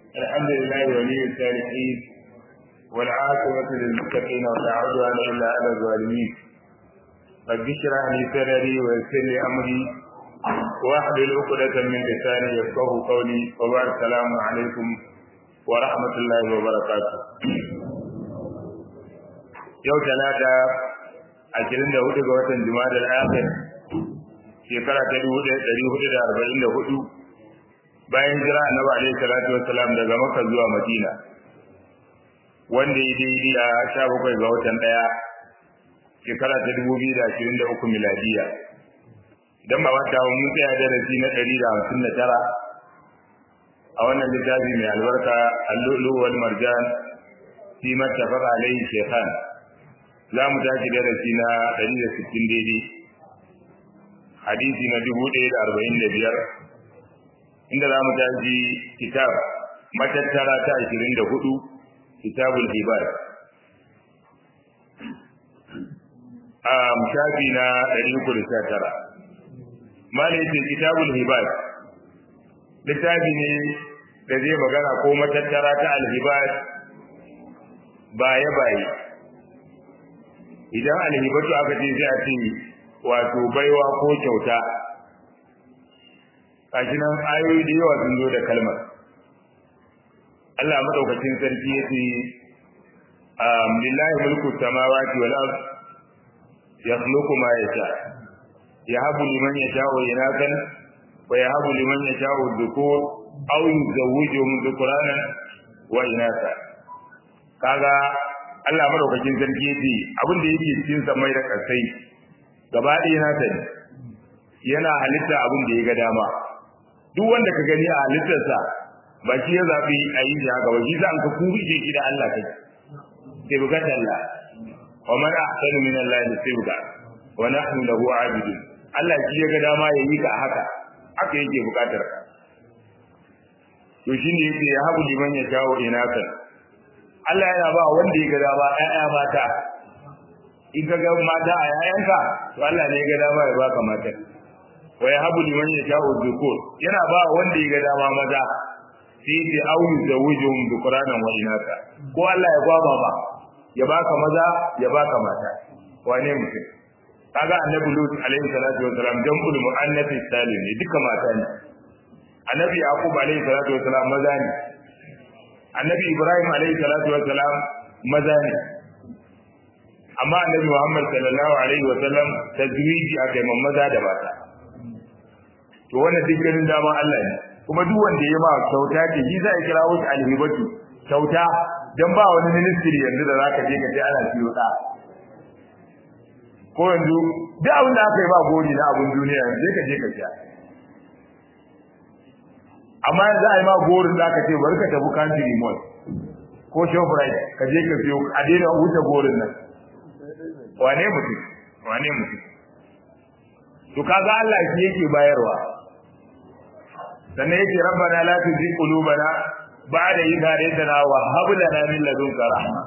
الحمد لله ولي الصالحين والعاقبة للمتقين ولا عدوان إلا على الظالمين رب اشرح لي صدري ويسر لي أمري واحلل عقدة من لساني يفقه قولي وبعد السلام عليكم ورحمة الله وبركاته yau talata ashirin da hudu ga watan jima'a al-akhir shekara ta dubu ɗaya ɗari hudu da arba'in da hudu bayan jira annabi alaihi salatu wassalam daga makka zuwa madina wanda ya daidai a sha bakwai ga watan ɗaya shekara ta dubu biyu da ashirin da uku miladiya idan ba wata mun tsaya darasi na ɗari da hamsin da tara a wannan littafi mai albarka allulu wal marjan fi mattafaqa alaihi shaykhan za mu tashi darasi na ɗari da sittin daidai hadisi na dubu ɗaya da arba'in da biyar inda za mu tashi kitab matattara ta ashirin da hudu kitabul hibad a shafi na ɗari uku da sha tara malai ce kitabul hibad littafi ne da zai magana ko matattara ta alhibad baye baye idan alhibatu aka ce sai a ce wato baiwa ko kyauta kashi nan ayoyi da yawa sun zo da kalmar Allah madaukakin sarki yace um lillahi mulku samawati wal ard yakhluqu ma yasha yahabu liman yasha'u inakan wa yahabu liman yasha'u dhukur aw yuzawwijuhum dhukrana wa inasa kaga Allah madaukakin sarki yace abin da yake cikin samai da kasai gaba ɗaya na ta yana halitta abin da ya ga dama duk wanda ka gani a halittarsa ba shi ya zaɓi a yi shi haka ba shi zan ka kurje shi da Allah kai sai buga Allah wa man ahsanu min Allah sibga wa nahnu lahu abidun Allah shi ya ga dama ya yi ka haka haka yake bukatar ka to shine yake ya habu liman ya jawo inaka Allah yana ba wanda ya ga dama ƴaƴa mata in ka ga mata a yayanka to Allah ne ya ga dama ya baka mata wa yahabu liman yasha'u dhukur yana ba wanda ya ga dama maza sai ya auyu zawujum dhukranan wa inaka ko Allah ya gwaba ba ya baka maza ya baka mata wane mutum kaga annabi lut alaihi salatu wa salam jam'ul muannath salim ne duka mata ne annabi yaqub alaihi salatu wa salam maza ne annabi ibrahim alaihi salatu wa salam maza ne amma annabi muhammad sallallahu alaihi wa sallam tazwiji akai maza da mata to wannan duk ganin dama Allah ne kuma duk wanda ya ma kyauta ce shi za a kira wasu alhibatu kyauta dan ba wani ministry yanzu da zaka je ka ce ana siyo da ko yanzu duk abin da aka yi ba gori na abin duniya yanzu ka je ka sha amma yanzu a yi ma gorin da aka ce bari ka tafi country mall ko shoprite ka je ka siyo a daina wuce gorin nan wane mutum wane mutum to kaga Allah shi yake bayarwa sannan yake rabbana la tuzigh qulubana ba'da idh hadaytana wa hab lana min ladunka rahma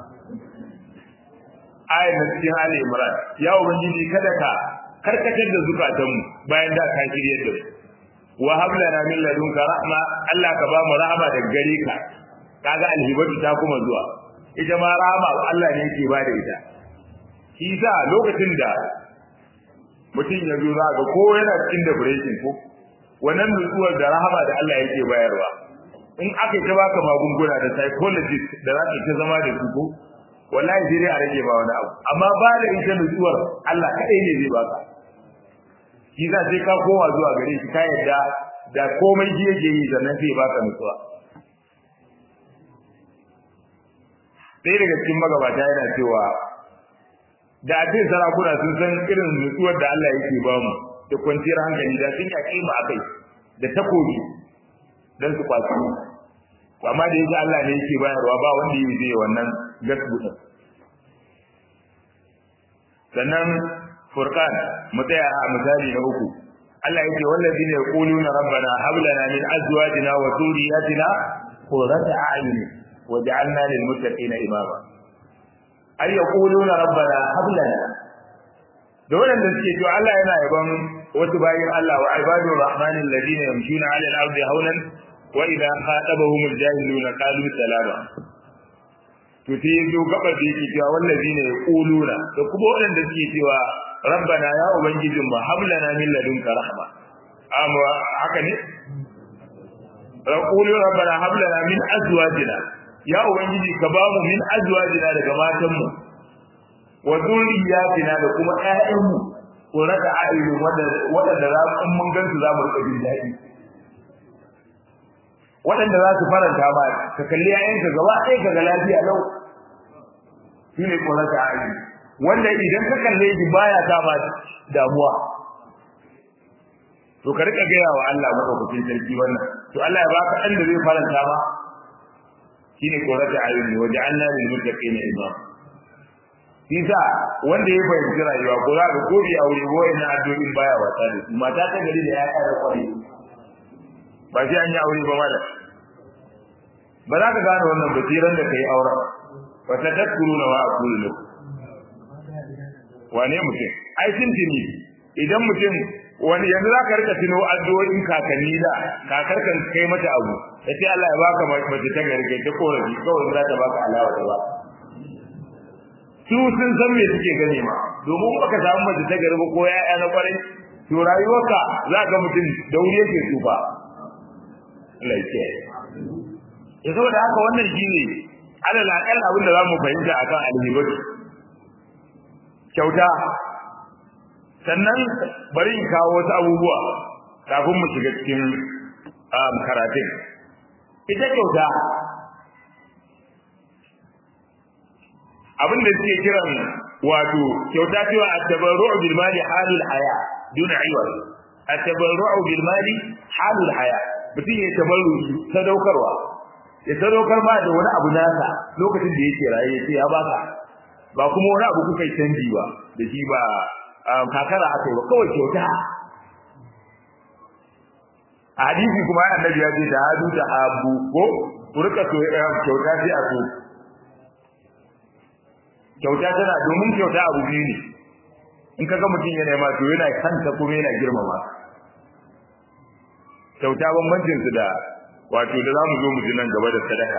ayat da cikin Ali Imran ya ubangiji kada ka karkatar da zukatanmu bayan da ka shirye da wa hab lana min ladunka rahma Allah ka ba mu rahama daga gare ka kaga alhibatu ta kuma zuwa ita ma rahama Allah ne yake ba da ita shi sa lokacin da mutum ya zo za ga ko yana cikin depression ko wannan nutsuwar da rahama da Allah yake bayarwa in aka ta baka magunguna da psychologist da za ka ta zama da su ko wallahi sai dai a rage ba wani abu amma ba da ita nutsuwar Allah kadai ne zai baka shi za sai ka kowa zuwa gare shi ka yadda da komai shi yake yi sannan sai baka nutsuwa sai daga cikin magabata yana cewa da a ce sarakuna sun san irin nutsuwar da Allah yake ba mu da kwanciyar hankali da sun yaƙi mu akai da takobi dan su kwaci to amma da yake Allah ne yake bayarwa ba wanda yi zai wannan gasbuta sannan furqan mu tsaya a misali na uku Allah yake wallazina yaquluna rabbana hab lana min azwajina wa dhurriyyatina qurrata a'yun waj'alna lil muttaqina imama har yaquluna rabbana hab lana da waɗanda suke to Allah yana yaban wasu bayin Allah wa ibadur rahmanin ladina yamshuna 'ala al-ardi hawlan wa idza khatabahum al-jahiluna qalu salama to sai yazo gaba da yake cewa wallazina yaquluna da kuma waɗanda suke cewa rabbana ya ubangijin mu hablana min ladunka rahma amma haka ne yaqulu rabbana hablana min azwajina ya ubangiji ka ba mu min azwajina daga matanmu wa zurriyatina da kuma ƴaƴanmu ko raka ayyukan waɗanda za mu mun gansu za mu rika jin daɗi waɗanda za su faranta ma ka kalli ƴaƴanka gaba ɗaya ka ga lafiya lau shine ko raka ayyukan wanda idan ka kalle shi baya sa ma damuwa to ka rika gaya wa Allah madaukakin sarki wannan to Allah ya baka ɗan da zai faranta ma shine ko raka ayyukan waje Allah lil muttaqina imam Isa wanda ya fahimci rayuwa ko za ka ko bi aure ko ina addu'o'in baya wata da su mata ta gari da ya kara kwari ba sai an yi aure ba mala ba za ka gane wannan basiran da kai aure wa tadakkuruna wa aqulu lakum wane mutum ai sun tuni idan mutum wani yanzu za ka rika tuno addu'o'in kakanni da kakar kan kai mata abu sai Allah ya baka mace ta gari kai ta korafi kawai za ta baka alawa ta ba su sun san me suke gane ma domin baka samu mace ta garba ko ya'ya na kwarai to rayuwarka za ka mutum da wuri yake tsufa Allah ya kiyaye ya saboda haka wannan shine alal aqal abin da zamu fahimta akan alhibatu kyauta sannan bari in kawo wasu abubuwa kafin mu shiga cikin karatun ita kyauta abin da suke kiran wato kyauta cewa at-tabarru'u bil mali halul haya dun iwad at-tabarru'u bil mali halul haya mutum ya tabarru sadaukarwa ya sadaukar ma da wani abu nasa lokacin da yake raye sai ya baka ba kuma wani abu kuka canji ba da shi ba kakara aka yi ba kawai kyauta a hadisi kuma annabi ya ce da hadu da abu ko ku rika so kyauta sai a so kyauta tana domin kyauta abu biyu ne in kaga mutum yana ma to yana kanta kuma yana girmama kyauta bambancin su da wato da zamu zo mu ji nan gaba da sadaka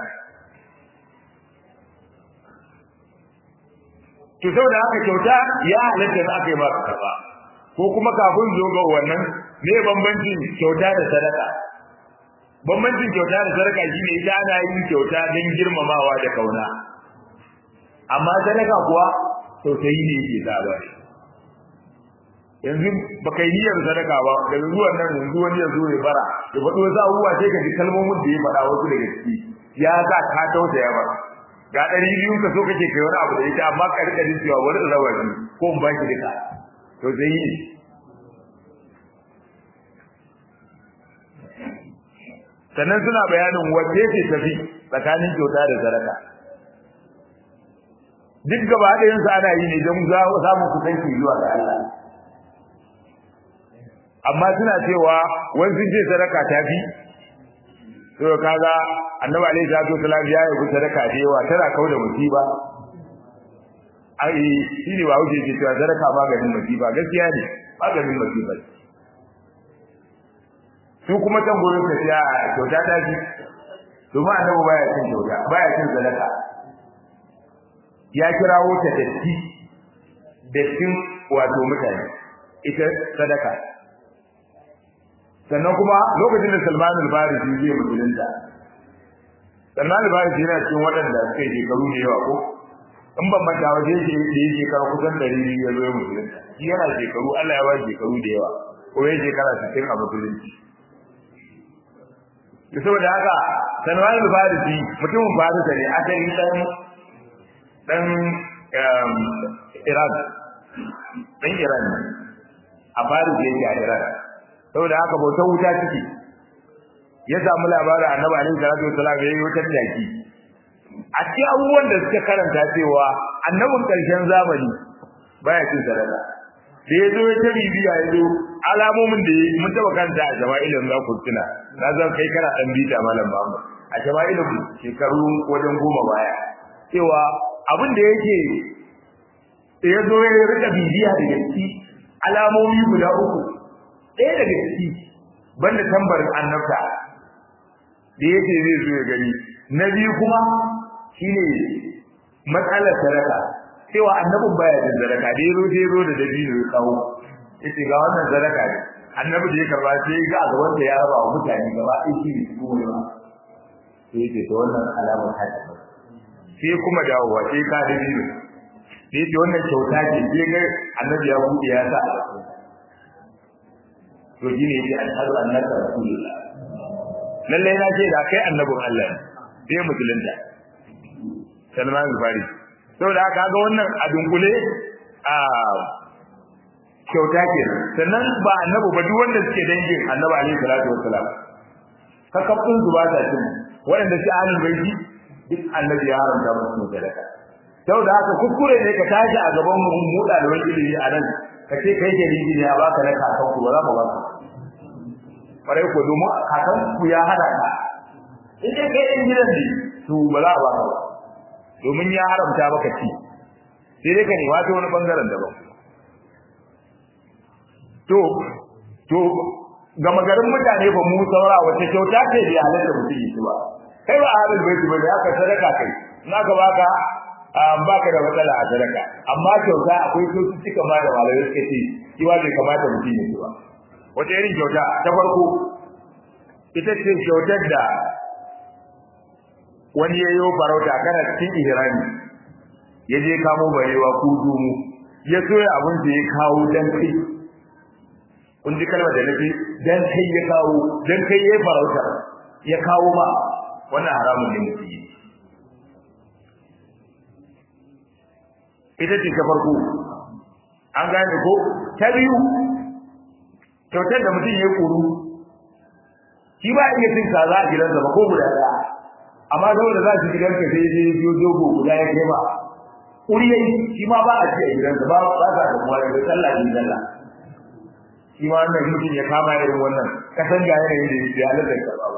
to saboda haka kyauta ya halatta da aka yi maka karba ko kuma kafin zo ga wannan me bambancin kyauta da sadaka bambancin kyauta da sadaka shine ita ana yin kyauta don girmamawa da kauna amma sadaka kuwa tausayi ne yake sa ba yanzu ba kai niyyar sadaka ba daga zuwan nan yanzu wani ya zo ya bara ya faɗo wasu abubuwa sai ka ji kalmomin da ya faɗa wasu daga ciki ya sa ka tausaya ba ga ɗari biyun ka so kake kai wani abu da ita amma ka rika jin cewa wani rawa ne ko in baki duka tausayi ne sannan suna bayanin wace ce tafi tsakanin kyauta da sadaka duk gaba ɗayan su ana yi ne don samun kusanci zuwa ga Allah amma suna cewa wani sun ce sadaka ta fi to kaga annabi alaihi salatu wasallam ya yi sadaka da yawa tana kauda musiba ai shine ba wuce ce cewa sadaka maganin musiba gaskiya ne maganin musiba su kuma can gurin ka ce kyauta ta fi domin annabi baya cin kyauta baya cin sadaka ya kirawo ta datti dattin wato mutane ita sadaka sannan kuma lokacin da Salman al-Farisi zai musulunta Salman al-Farisi yana cikin waɗanda suka yi shekaru da yawa ko in ban manta waje yake da yake shekara kusan ɗari biyu ya zo ya musulunta shi yana shekaru Allah ya ba shekaru da yawa ko ya shekara sittin a musulunci da saboda haka Salman al-Farisi mutumin Farisa ne asali dan dan Iran dan Iran ne a Faris yake a Iran saboda haka bautar wuta ciki ya samu labarin annabi alaihi salatu wasallam ya yi wutar daki a cikin abubuwan da suka karanta cewa annabin karshen zamani baya cin sadaka da ya zo ya ta bibiya ya zo alamomin da ya mun taba kanta a jama'ilin za ku tuna na zan kai kana dan bita malam Muhammad a jama'ilin shekaru wajen goma baya cewa abin da yake ya zo ya rika bibiya da gaske alamomi guda uku ɗaya daga ciki banda tambarin annabta da yake zai zo ya gani na biyu kuma shine matsalar sadaka cewa annabin baya da sadaka da yazo da yazo da dabino ya kawo yace ga wannan sadaka ne annabi da ya karba sai ga a gaban da ya raba wa mutane gaba ɗaya shi ne kuma ne sai yace to wannan alamar haka sai kuma dawowa sai ka dabino sai yace wannan kyauta ce sai ga annabi ya buɗe ya sa to shine yace ashhadu annaka rasulullah lalle na ce da kai annabin Allah ne sai musulunta Salman al-Fari saboda haka ga wannan a dunkule a kyauta kenan sannan ba annabi ba duk wanda suke dangin annabi alaihi salatu wassalam kakafin su ba ta cin waɗanda shi ahlul baiti duk annabi ya haramta musu sadaka saboda haka kuskure ne ka tashi a gaban mu mu ɗaliban ilimi a nan ka ce kai ke ne a baka na kakan ku ba za mu ba ka kwarai ko domin kakan ku ya hada ka in dai kai ɗan gidan ne to ba za a ba ka ba domin ya haramta maka ci sai dai ka nema ta wani bangaren daban to to ga magarin mutane ba mu saura wace kyauta ce da halatta mutum yi ba kai ba ahlul baiti ba da aka sadaka kai na ka baka baka da matsala a sadaka amma kyauta akwai kyaututtuka ma da malamai suka ce kiwa bai kamata mutum yi ba wata irin kyauta ta farko ita ce kyautar da wani ya yi farauta kana cikin ihrami ya je kamo barewa ko dumu ya soya abin da ya kawo dan kai kun ji kalmar da nake dan kai ya kawo dan kai ya farauta ya kawo ba wannan haramun ne mutum yi ita ce ta farko an gane ko ta biyu kyautar da mutum ya kuru shi ba iya cin kaza a gidansa ba ko guda ɗaya amma saboda za su gidan ka sai dai biyo dogo guda ya kai ba kuri yayi shi ma ba a ci a gidansa ba ba za ka kuma da sallah ne sallah shi ma wannan mutum ya kama irin wannan kasan ga yanayin da ya halatta ka ba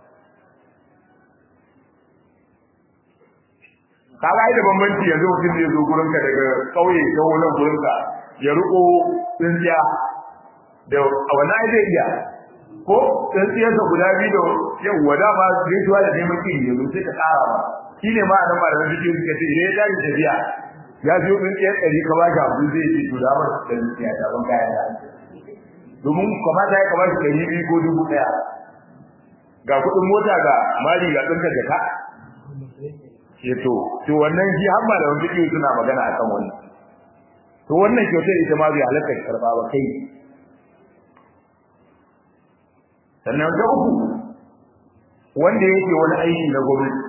kaga ai da bambanci yanzu mutum zai zo gurin ka daga kauye ta wannan gurin ka ya riko tsintsiya da wani ai zai iya ko tsintsiyar da guda biyu da yawwa dama gaisuwa da neman kiri yanzu sai ka tsara ba shi ne ma a nan malaman jikin suka ce idan ya tashi tafiya ya biyo tsintsiyar ɗari ka ba shi abu zai ce to da masa tsintsiya ta ban kaya da domin kamata ya kamata ɗari biyu ko dubu ɗaya ga kuɗin mota ga mali ga tsintar da ka ke to to wannan shi har malaman jikin suna magana akan wannan to wannan kyautar ita ma bai halatta karɓa ba kai sannan ga uku wanda yake wani aiki na gwamnati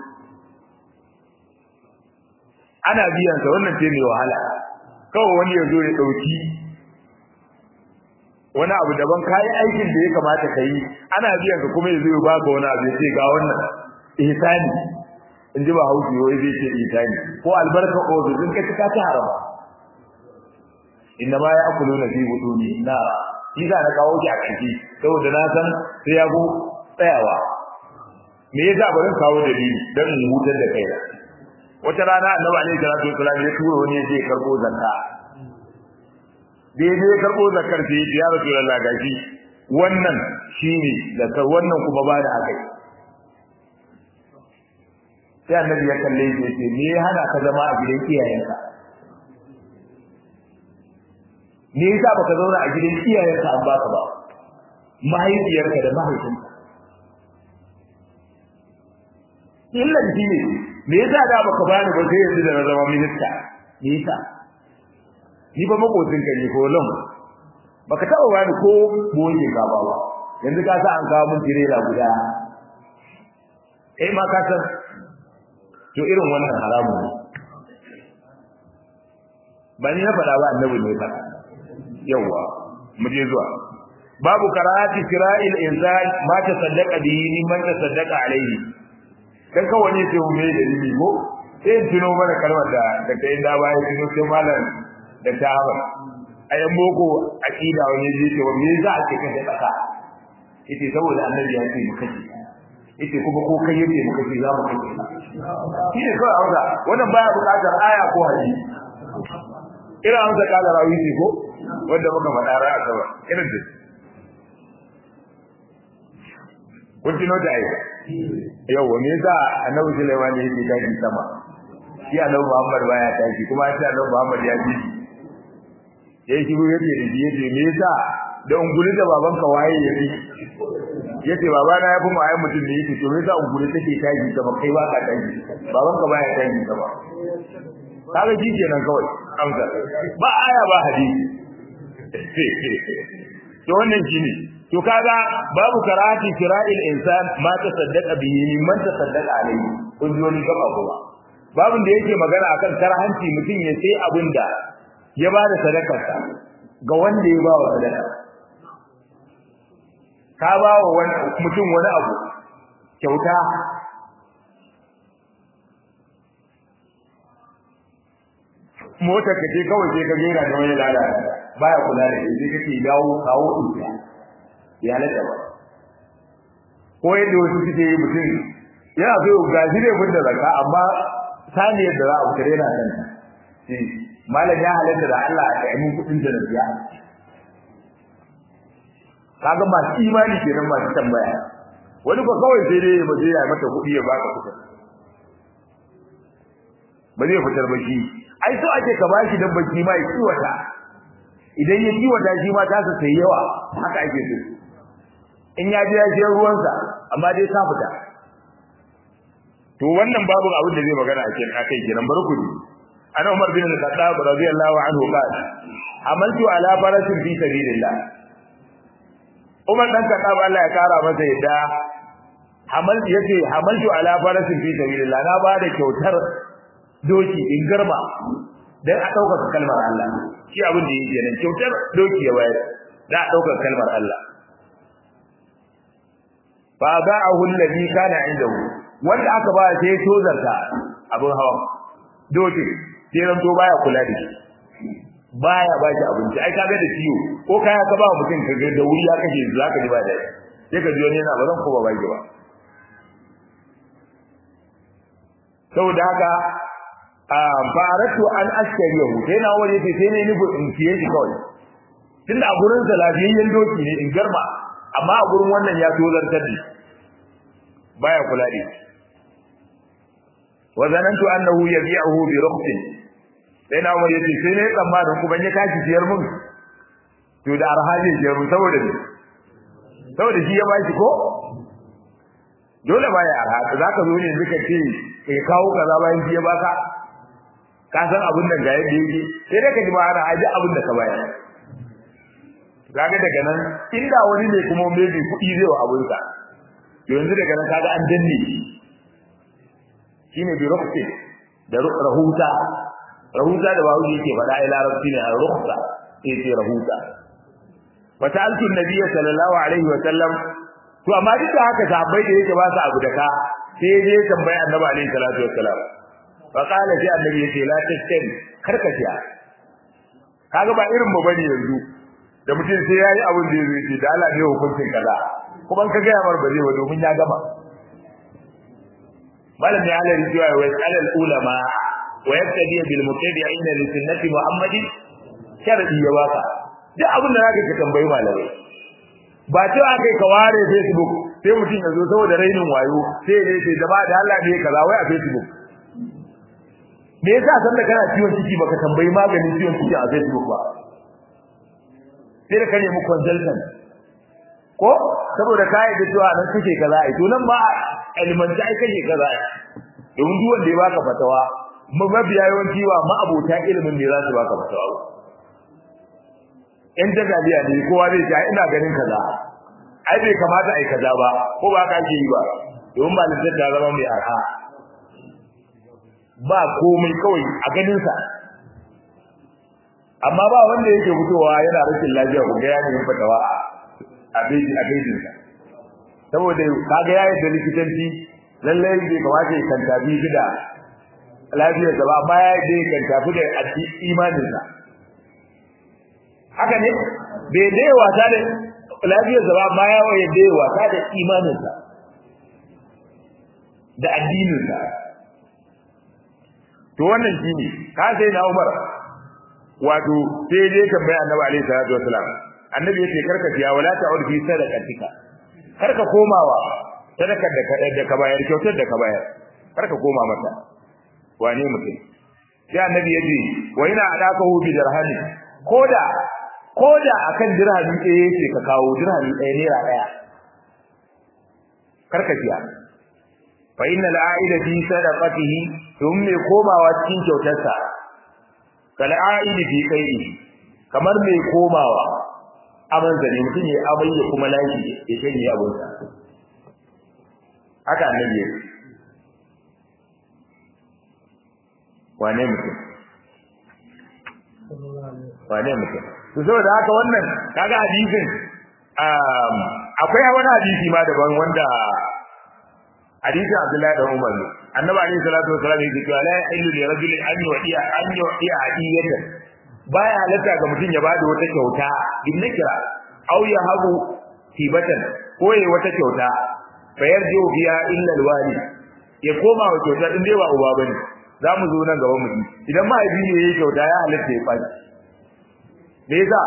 ana biyan sa wannan ce mai wahala kawai wani ya zo ya dauki wani abu daban kai aikin da ya kamata ka yi ana biyan ka kuma ya zo ya baka wani abu ya ce ga wannan ihsani in ji ba hausi wai zai ce ihsani ko albarka ozu din ka cika ta harama inna ma ya akuluna fi buduni na shi za na kawo shi a kanki saboda na san sai ya go tsayawa me yasa bari kawo dalili dan in hutar da kai wata rana annabi alaihi salatu wasallam ya tura wani ya je karbo zakka da ya je karbo zakkar sai ya rasulullah gashi wannan shine zakar wannan kuma ba da akai sai annabi ya kalle shi ya ce me ya hana ka zama a gidan iyayenka me yasa baka zauna a gidan iyayenka an baka ba mahaifiyarka da mahaifinka illan shi ne me yasa da baka bani ba sai yanzu da na zama minista me yasa ni ba makocin ka ne ko lam baka taba bani ko boye ka ba ba yanzu ka sa an kawo mun tirela guda eh ma ka san to irin wannan haramun ne ba ni na faɗa ba annabi ne faɗa yawa mu je zuwa babu karahati kira'il insan ma ta saddaqa bihi mimman ta saddaqa alaihi dan kawai ne sai ume da ni ko sai in tuno mana kalmar da da kai da baya tuno sai malam da tawa ayan boko aqida wani ji ce wani za a ce kan da kasa yace saboda annabi ya ce muka ce yace kuma ko kai yace muka ce za mu kai shi ne kawai auza wannan baya buƙatar aya ko hadisi ira an zaka da rawi ko wanda muka faɗa ra'a sama irin da kun tuno da ai yau me yasa annabi Sulaiman ne yake tashi sama shi annabi Muhammad baya tashi kuma shi annabi Muhammad ya ji yayi shiru yace da shi yace me yasa da unguli da babanka waye yafi yace baba na yafi mu ayi mutum ne yace to me yasa unguli take tashi sama kai ba ka tashi babanka baya tashi sama kaga ji kenan kawai amsa ba aya ba hadisi to wannan shine to kaga babu karati kira'il insan ma ta saddaka bihi man ta saddaka alayhi kun ji wani gaba kuma babun da yake magana akan karhanci mutum ya sai abinda ya bada sadakarsa ga wanda ya bawa sadaka ka bawa wani mutum wani abu kyauta motar ka ce kawai sai ka gera da wani lalata baya kula da shi sai kake dawo kawo dukiya ya halatta ba ko yadda wasu suke yi mutum yana so ga shi ne mun da zakka amma saniyar da za a fitar yana kan shi malam ya halatta da Allah ya yi kudin da biya kaga masu imani kenan masu tambaya wani ko kawai sai dai ba zai ya mata kuɗi ya baka kuɗin ba zai fitar ba shi ai so ake ka bashi dabba shi ma ya kiwata idan ya kiwata shi ma ta sa sai yawa haka ake so in ya je ya je ruwansa amma dai ka fita to wannan babu abin da zai magana a cikin akai kenan barku ne ana Umar bin Al-Khattab radiyallahu anhu qala amaltu ala farasin fi sabilillah Umar dan Khattab Allah ya kara masa yadda hamal yace hamaltu ala farasin fi sabilillah na ba da kyautar doki in garba dan a dauka kalmar Allah shi abin da yake nan kyautar doki ya bayar da a dauka kalmar Allah fa ba'ahu alladhi kana indahu wanda aka ba sai tozarta abin hawa doki sai ran to baya kula da shi baya ba shi abinci ai kaga da ciwo ko kaya ka ba mutum ka ga da wuri ya kashe zaka ji ba da sai ka ji wani yana ba zan ko ba ba ba saboda haka faratu an askariyahu sai na waje sai sai ne nufi in fiye shi kawai tunda a gurin sa lafiyayyen doki ne in garma amma a gurin wannan ya tozartar da baya kula da shi wa zanantu annahu yabi'uhu bi rukhsin sai na umar yace sai ne tsammanin ku ban ya tashi siyar mun to da arhaji siyar mun saboda ne saboda shi ya bashi ko dole baya arha zaka zo ne duka ce kai kawo kaza bayan shi ya baka ka san abin nan ga yadda yake sai dai ka ji ma'ana aji abin da ka bayar kaga daga nan inda wani ne kuma maybe kuɗi zai wa abin sa yanzu daga nan kaga an danne shi shine bi rukhsa da rahuta rahuta da bawo yake faɗa ai larabci ne a rukhsa sai ce rahuta wa ta'altu nabiyyi sallallahu alaihi wa sallam to amma duk da haka sahabbai da yake ba su abu da ka sai dai tambaya annabi alaihi salatu wassalam fa qala sai annabi yace la tashtari karka siya kaga ba irin mu bane yanzu da mutum sai yayi abin da yake ce da Allah ne hukuncin kaza kuma ka ga yamar ba zai ba domin ya gama malam ya halari cewa wa alal ulama wa yaktadi bil mutabi'in li sunnati muhammadin sharadi ya baka duk abin da zaka ka tambayi malamai ba cewa kai ka ware facebook sai mutum ya zo saboda rainin wayo sai ne sai jama'a da Allah ne kaza wai a facebook me yasa san da kana ciwon ciki baka tambayi maganin ciwon ciki a facebook ba sai da ka nemi consultant ko saboda kai da cewa nan kake kaza ai to nan ba ilmanci ai kake kaza ai domin duk wanda ya baka fatawa mabiya yawanci wa ma'abota ilimin ne za su baka fatawa in jagaliya ne kowa zai ce ina ganin kaza ai bai kamata ai kaza ba ko ba ka ji ba domin malintar ta zama mai arha ba komai kawai a ganin sa amma ba wanda yake fitowa yana rashin lafiya ko ga ya nemi fatawa a beji a bejin sa saboda kaga yayi da likitanci lalle bai kamata ya kantafi da lafiyar sa ba amma ya yi kan tafi da imanin sa haka ne bai dai wata da lafiyar sa ba amma ya waye dai wata da imanin sa da addinin sa to wannan shine ka sai na Umar wato sai dai tambaya Annabi alaihi salatu wasalam annabi yace karka tiya wala ta'ud fi sadaqatika karka komawa sadakar da ka da ka bayar kyautar da ka bayar kar ka koma mata wane mutum sai annabi ya ce wa ina adaka hu bi dirhami koda koda akan dirhami ɗaya yake ka kawo dirhami ɗaya naira ɗaya kar ka siya fa innal a'ida fi sadaqatihi dum mai komawa cikin kyautarsa kal a'idi fi qai'i kamar mai komawa aman zane mutum ya amai ya kuma lashi ya shanye abunsa haka annabi ya wane mutum wane mutum to saboda haka wannan kaga hadisin akwai wani hadisi ma daban wanda hadisin Abdullahi da Umar ne annabi alaihi salatu wasallam yake cewa la yahillu li rajulin an yu'tiya an yu'tiya hadiyatan baya halatta ga mutum ya bada wata kyauta bin nakira aw ya habu tibatan ko yayi wata kyauta fa yarju biya illa alwali ya koma wa kyauta din dai ba uba bane za mu zo nan gaba mu ji idan mahaifi ne yayi kyauta ya halatta ya faɗi me yasa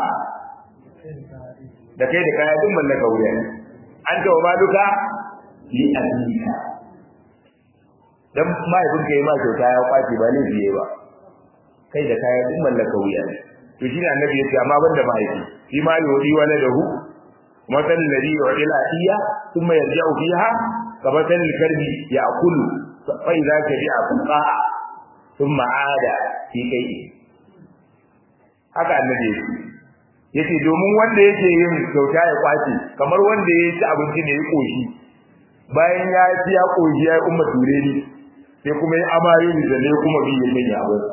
da kai da kaya din mallaka wuya ne an ta ba duka li abika dan mahaifin ka yi ma kyauta ya kwace ba laifi yayi ba kai da kaya din mallaka wuya ne to shine annabi ya ce amma banda mahaifi shi ma yodi wala da hu مثل الذي يعطي العطية ثم يرجع فيها كمثل الكلب يأكل فإذا شبع فقاع ثم عاد في كيئه haka annabi yake yace domin wanda yake yin kyauta ya kwace kamar wanda ya ci abinci ne ya koshi bayan ya ci ya koshi ya umma ture ni sai kuma ya amaye ni da ne kuma bi ya sanya abin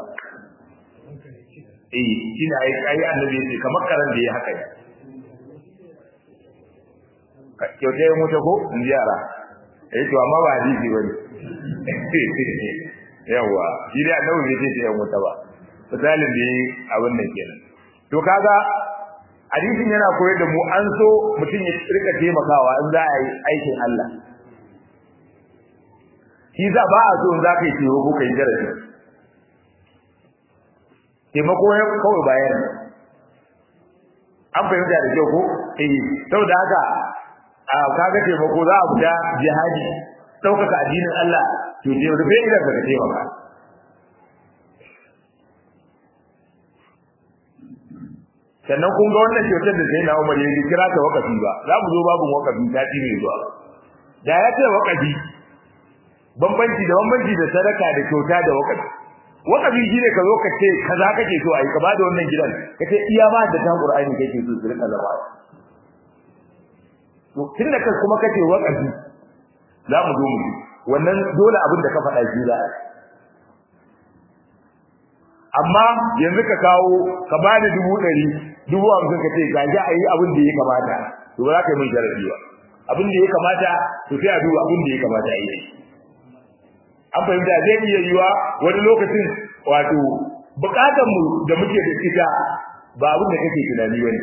eh shine ai ai annabi yace kamar karan da ya haka kyauta ya mutu ko in ji yara eh to amma ba hadisi bane yawa shi dai annabi bai ce ya mutu ba misalin da yi abin nan kenan to kaga hadisin yana koyar da mu an so mutum ya rika taimakawa in za a yi aikin Allah shi za ba a so in za ka yi taimako ko kai jarabi taimako ya kawai bayan an fahimta da kyau ko eh saboda haka a kaga taimako za a fita jihadi ɗaukaka addinin Allah to je rufe idan ka taimaka sannan kun ga wannan kyautar da sai na Umar ya kira ta wakafi ba za mu zo babu wakafi ta ci mai zuwa da ya ce wakafi bambanci da bambanci da sadaka da kyauta da wakafi wakafi shine ka zo ka ce kaza kake so a yi ka bada wannan gidan ka ce iya ba da ta Qur'ani kake so su rika zama to tunda kai kuma kace wakafi za mu zo mu wannan dole abin da ka faɗa shi za amma yanzu ka kawo ka bani dubu ɗari dubu hamsin ka ce ga ji a yi abin da ya kamata to ba za ka yi min jarabi ba abin da ya kamata to sai a duba abin da ya kamata a yi an fahimta zai iya yiwa wani lokacin wato bukatan mu da muke da ita ba abin da kake tunani bane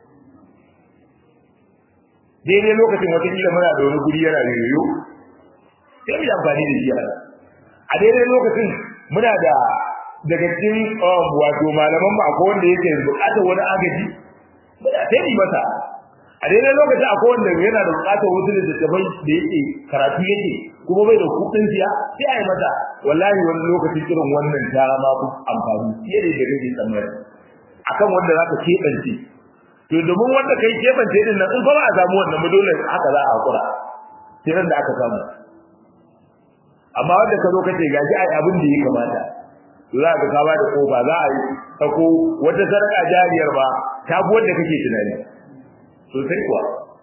daidai lokacin wata kila muna da wani guri yana yoyo sai mu amfani da shi a daidai lokacin muna da daga cikin wato malaman ba akwai wanda yake bukatar wani agaji sai ni masa a daidai lokacin akwai wanda yana da bukatar wasu da tattabai da yake karatu yake kuma bai da kudin siya sai a yi masa wallahi wani lokacin irin wannan ta ma ku amfani fiye da yadda kake tsammani akan wanda za ka keɓance to domin wanda kai keɓance din nan in fa ba a samu wannan ba dole haka za a hakura sai ran da aka samu amma wanda ka zo kace gashi ai abin da ya kamata za ka kawo da kofa za a yi sako wata sarƙa jariyar ba ta bi wanda kake tunani sosai kuwa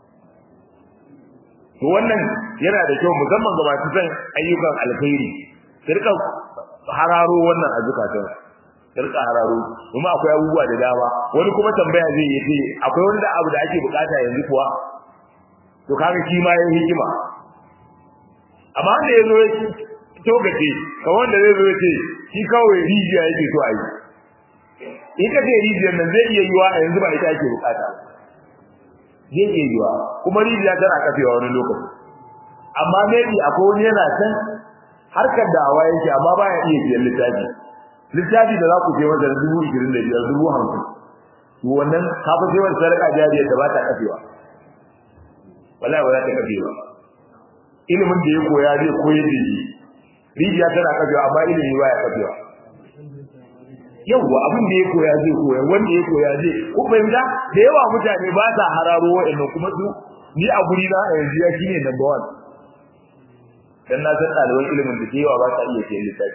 to wannan yana da kyau musamman ga masu son ayyukan alkhairi su rika hararo wannan a zukatan su rika hararo kuma akwai abubuwa da dama wani kuma tambaya zai yi ce akwai wanda abu da ake bukata yanzu kuwa to kaga shi ma yayin hikima amma wanda ya zo togace kamar wanda zai zo ce shi kawai rijiya yake so a yi in ka ce rijiyar nan zai iya yiwa a yanzu ba ita ake bukata zai iya yiwa kuma rijiya tana kafewa wani lokaci amma maybe akwai wani yana can harkar da awa yake amma baya iya siyan littafi littafi da za ku je masa dubu ishirin da biyar dubu hamsin wannan kafa sai wani sadaka jariyar da ba ta kafewa wallahi ba za ta kafe ba ilimin da ya koya zai koyar da shi rijiya tana kafewa amma ilimi baya kafewa yawwa abin da ya koya zai koya wanda ya koya zai ko fahimta da yawa mutane ba sa hararo wa'annan kuma su ni a guri na a yanzu ya shine number one dan na san ɗaliban ilimin da yawa ba sa iya sayan littafi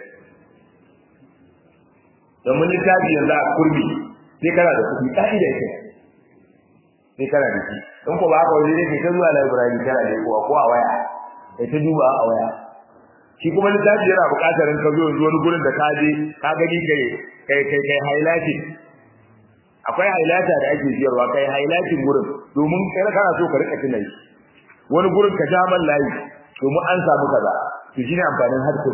domin littafi yanzu a kurmi sai kana da kuɗi ƙa'ida ce sai kana da shi in ko ba haka wani ne kai ta zuwa library kana da kowa ko a waya kai ta duba a waya shi kuma littafi yana buƙatar in ka zo yanzu wani gurin da ka je ka gani kai kai kai kai highlighting akwai highlighter da ake siyarwa kai highlighting gurin domin kai kana so ka rika tunai wani gurin ka ja man layi domin an samu kaza to shine amfanin harkar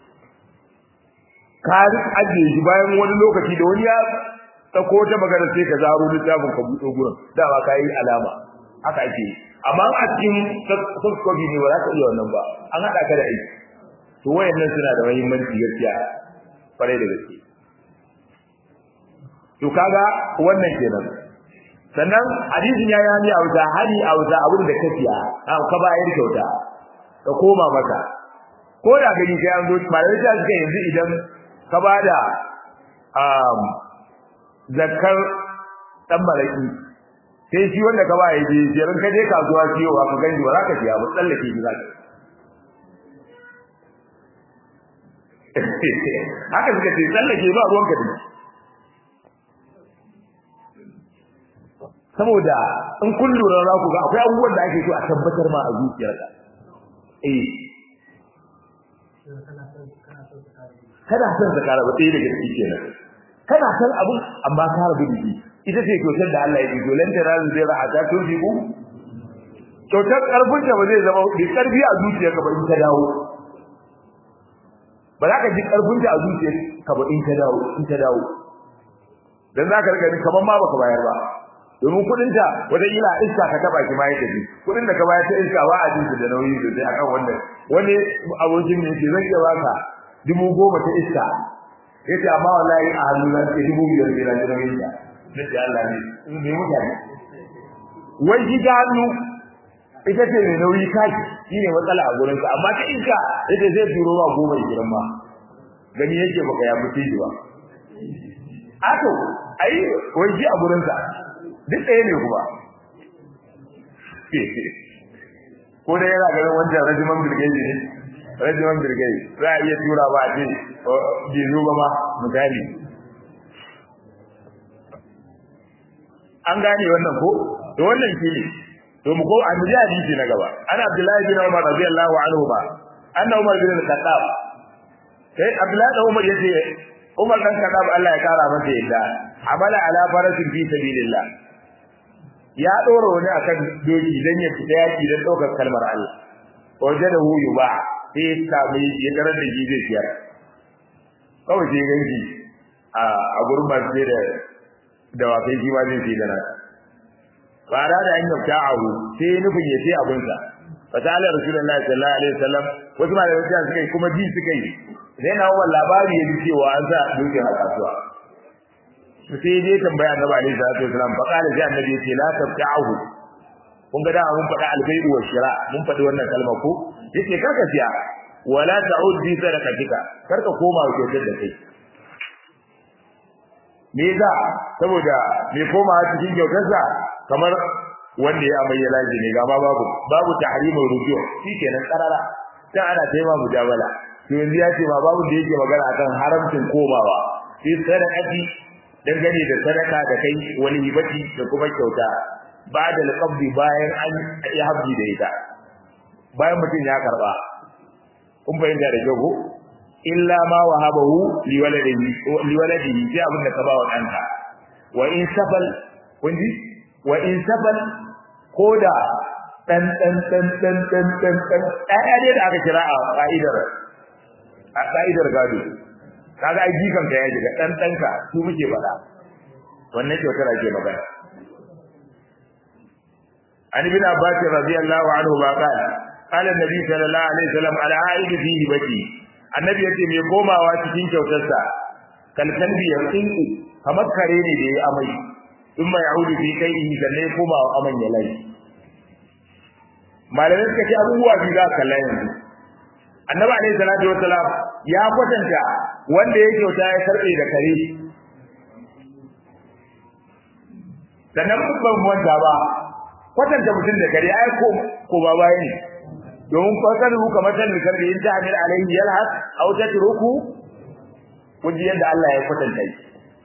ka ajiye shi bayan wani lokaci da wani ya dauko ta magana sai ka zaro littafin ka buɗe gurin dama ka yi alama haka ake amma a cikin soft copy ne ba za ka iya wannan ba an haɗa ka da aiki to wayannan suna da muhimmanci gaskiya kwarai da gaske to kaga wannan kenan sannan hadisin ya yani a wuta hali a wuta abin da ka siya ka bayar kyauta ka koma maka ko da gani kai an zo malamai ta suka yanzu idan ka bada um zakar dan malaki sai shi wanda ka ba ya je jerin ka je kasuwa siyowa ka gani ba za ka siya ba tsallake shi za ka haka suka ce tsallake ba ruwan ka dinki saboda in kun lura za ku ga akwai abubuwan da ake so a tabbatar ma a zuciyarka eh kada son ka kara ba sai daga ciki kenan kana san abun amma ka rabu da shi ita ce kyautar da Allah ya yi dolan da ran zai ra'a ta to ji ku kyautar karfin da ba zai zama da karfi a zuciyarka ba in ka dawo ba za ka ji karfin da a zuciyarka ba in ka dawo in ka dawo dan za ka riga ni kaman ma baka bayar ba domin kudin ta wata ila iska ka taba ki ma ya tafi kudin da ka bayar ta iska ba a ji da nauyi sosai akan wannan wani abokin ne yake zan iya baka dubu goma ta iska yace amma wallahi a hannu na ce dubu biyar biyar da nauyin ta nace Allah ne in ne mutane wai shi ta hannu ita ce mai nauyi kaki shine matsala a gurin ka amma ta iska yace zai turo ma goma gidan ma gani yake baka ya fice shi ba ato ai wai shi a gurin sa duk ɗaya ne kuma ko da yana ganin wancan rajiman birgeji ne rajiman birgeji za a iya tura ba a ce bai zo ba ma misali an gane wannan ko to wannan shi ne to mu ko an ji hadisi na gaba ana abdullahi bin umar radiyallahu anhu ba anna umar bin al-khattab sai abdullahi da umar yace umar dan khattab Allah ya kara masa yadda amala ala farasin fi sabilillah ya dora wani akan doki dan ya fita yaki dan daukar kalmar Allah wajadahu yuba sai ya samu ya tarar da shi zai siyar kawai sai ganki a gurin ba sai da da wakai shi ma zai sai da nan fara da an yabta ahu sai nufin ya sai abin sa fasala rasulullahi sallallahu alaihi wasallam wasu malamai sai suka yi kuma ji suka yi sai na wannan labari ya ji cewa an sa dokin a kasuwa sai dai tambaya annabi alaihi salatu wasallam fa qala sai annabi yace la tabta'ahu kun ga da mun faɗa albayru wa shira mun faɗi wannan kalma ko yace karka siya wala ta'ud bi sadaqatika karka koma kyautar da kai me za saboda me koma cikin kyautarsa kamar wanda ya amai laji ne gama babu babu tahrimul ruju shikenan karara dan ana taima mujabala to yanzu ya ce ma babu da yake magana akan haramcin komawa fi sadaqati dangane da sadaka da kai wani hibati da kuma kyauta ba da alqabdi bayan an yi habbi da ita bayan mutum ya karba kun fahimta da jago illa ma wahabahu liwaladihi liwaladihi sai abin da ka ba wa danka wa in safal kun ji wa in safal koda dan dan dan dan dan dan dan ɗaya ne da aka kira a ka'idar a ka'idar gado kaga ai jikan ka ya shiga dan danka su muke faɗa wannan kyautar ake magana an ibn abbas radiyallahu anhu ba qala qala annabi sallallahu alaihi wasallam ala aid fihi bati annabi yace me komawa cikin kyautarsa kalkalbi ya tsinku kamar kare ne da ya amai in mai audu fi kai in sanne komawa aman ya lai malamai suka ce abubuwa biyu za ka kalla yanzu annabi alaihi salatu wassalam ya kwatanta wanda ya kyauta ya karbe da kare sannan ban wanda ba kwatanta mutum da kare ai ko ko ba baya ne domin kwatan ruka matan da karbe in ta'amil alaihi yalhas aw tatruku kun ji yadda Allah ya kwatanta shi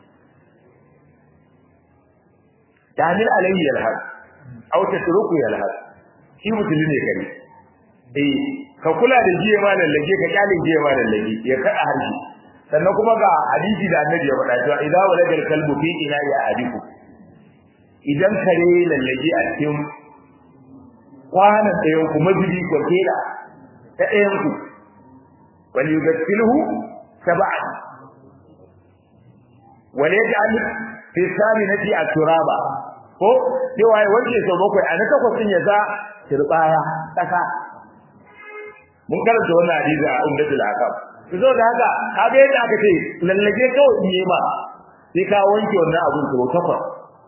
ta'amil alaihi yalhas aw tatruku yalhas shi mutum ne kare eh ka kula da jiye ma lallage ka kyale jiye ma lallage ya kada harshe sannan kuma ga hadisi da annabi ya faɗa cewa idza walada kalbu fi ina ya adiku idan kare lallage a cikin kwanan ɗayan ku mazubi ko kela ta ɗayan ku wal yughsilhu sab'an wal yaj'al fi saminati at-turaba ko cewa ya wanke sau bakwai a na takwas din ya za turbaya kasa mun karanta wannan hadisi a umdatul akam to zo da haka kaga yadda aka ce lallage kawai in yi ma sai ka wanke wannan abun sau takwas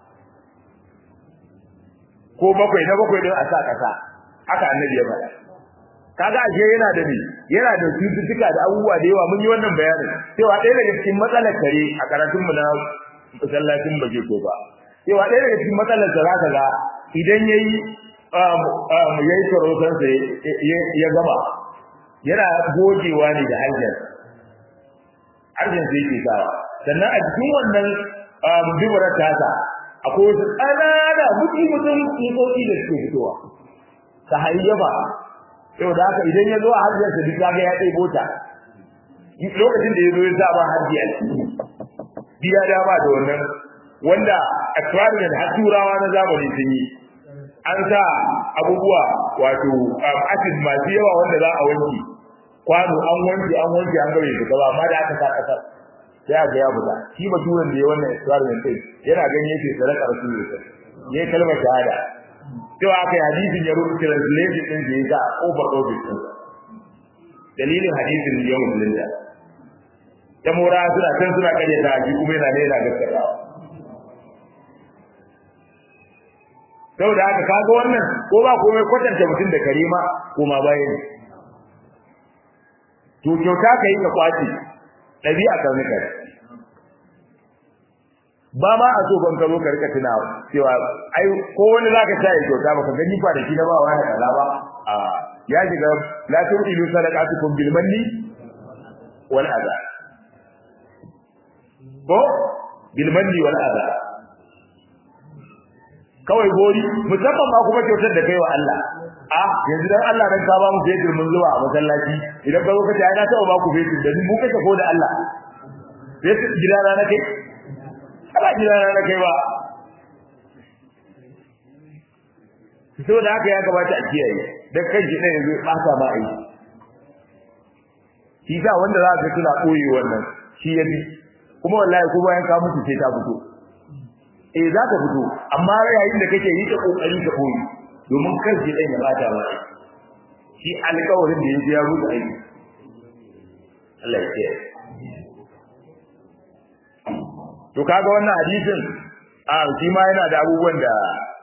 ko bakwai na bakwai din a sa kasa haka annabi ya faɗa kaga ashe yana da ni yana da cututtuka da abubuwa da yawa mun yi wannan bayanin cewa ɗaya daga cikin matsalar kare a karatun mu na masallacin baje ko ba cewa ɗaya daga cikin matsalar da zaka ga idan yayi yayi sarautar sa ya gama yana gogewa ne da harshen harshen sai yake sawa sannan a cikin wannan bibirar tasa akwai wasu ƙanana mutum mutum tsotsotsi da suke fitowa ta hayyaba yau da haka idan ya zo a hajjiyarsa duk kaga ya ɗebo ta lokacin da ya zo ya sa ba hajji a ciki biya dama da wannan wanda experiment har turawa na zamani sun yi an sa abubuwa wato acid masu yawa wanda za a wanke kwano an wanke an wanke an gabe su gaba amma da aka sa kasar sai a ga ya buga shi baturen da ya wannan experiment din yana ganin yake sadaka rasulullah yayi kalmar shahada cewa aka yi hadisin ya rubuta translation din da ya ga over office din dalilin hadisin ya musulunta ta mora suna can suna kare ta ji kuma yana ne yana gaskatawa saboda haka kaga wannan ko ba komai kwatanta mutum da karima ko ma bayan to kyauta kai ka kwaci dabi'a kan nika ba ma a so ban karo ka rika tuna cewa ai ko wani zaka ta yi kyauta baka gani fa da shi na ba wani kaza ba a ya shiga la tu'ilu sadaqatukum bil manni wal adha ko bil manni wal adha kawai gori musamman ma kuma kyautar da kai wa Allah a yanzu dan Allah dan ka ba mu fetur mun zuwa a masallaci idan ka zo ka ce ai na taɓa ba ku fetur da mu kace ko da Allah fetur gidana na kai ba gidana na kai ba saboda haka ya kamata a kiyaye dan kan shi ɗaya yanzu ɓata ma aiki shi sa wanda za ka tuna ɓoye wannan shi ya bi kuma wallahi ko bayan ka mutu sai ta fito eh za ka fito amma yayin da kake yi ta kokari ka koyi domin kar shi dan ya bata ba shi alƙawarin da yake ya rubuta aiki Allah ya ce to kaga wannan hadisin a shi ma yana da abubuwan da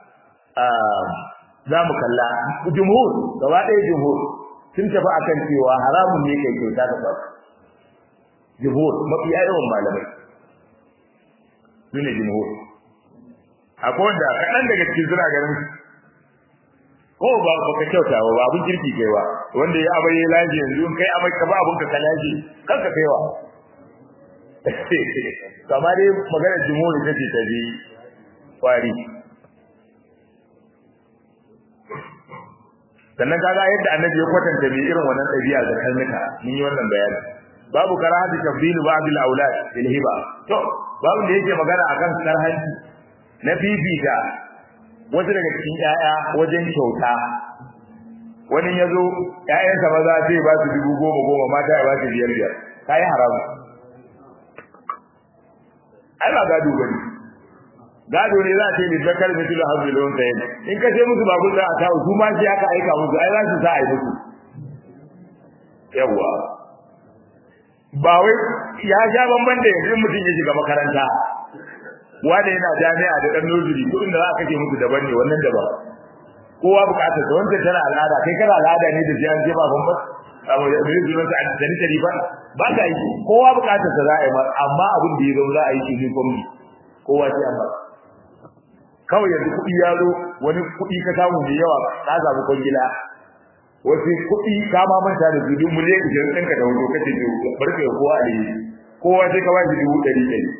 za mu kalla jumhur gaba ɗaya jumhur sun tafi akan cewa haramun ne kai kyauta da ba jumhur mafi yawan malamai su ne jumhur akwai wanda kaɗan daga cikin suna ganin ko ba ba ka kyauta ba ba abin kirki kai ba wanda ya abai laji yanzu in kai amai ka ba abin ka kalaji kanka kaiwa kamar dai maganar jumhuri take ta bi kwari sannan kaga yadda annabi ya kwatanta mai irin wannan ɗabi'a da kalmika mun yi wannan bayani babu karahatu tabdilu ba'd al-awlad bil hiba to babu da yake magana akan karhanci na fifita wasu daga cikin ƴaƴa wajen kyauta wani ya zo ƴaƴansa maza zai ba su dubu goma goma mata ya ba su biyar biyar ka yi haramu ai ba gado bane gado ne za a ce mai zakar mai tilo hazu da wanda yana in ka ce musu babu za a kawo su ma sai aka aika musu ai za su sa a yi musu yawwa ba wai ya sha bamban da yanzu mutum ya shiga makaranta wanda yana jami'a da dan nursery kudin da za a kashe musu daban ne wannan daban kowa bukatar sa wanda tana al'ada kai kana al'ada ne da jiyan je ba bamba abu da bai zuwa ta da ni tari ba ba ka yi kowa bukatar sa za a yi amma abin da ya zo za a yi shi ne gwamnati kowa sai amma kawai yanzu kuɗi ya zo wani kuɗi ka samu mai yawa ka samu kwangila wasu kuɗi ka ma manta da su duk miliyan ishirin ɗinka da wani lokacin da barka ya kowa a yi kowa sai ka ba shi dubu ɗari ɗari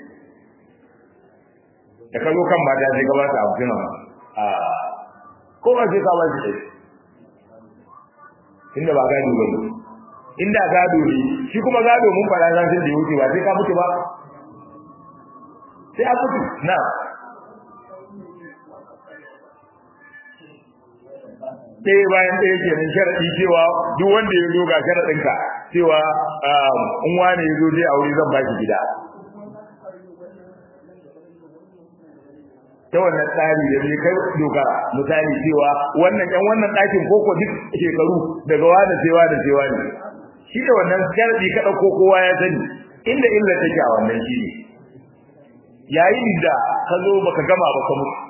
da ka zo kan mata sai ka ba su hamsin a kowa sai ka ba shi ɗari inda ba gado ba ne inda gado ne shi kuma gado mun fara zan da ya wuce ba sai ka mutu ba sai a mutu na ɗaya bayan ɗaya ke nan sharaɗi cewa duk wanda ya zo ga sharaɗinka cewa in wane ya zo zai aure zan ba shi gida ta wannan tsari da zai kai dogara misali cewa wannan ƴan wannan ɗakin koko duk shekaru daga wani sai wani sai wani shi da wannan sharaɗi ka ɗauko kowa ya sani inda illa take a wannan shi ne yayin da ka zo baka gama ba ka mutu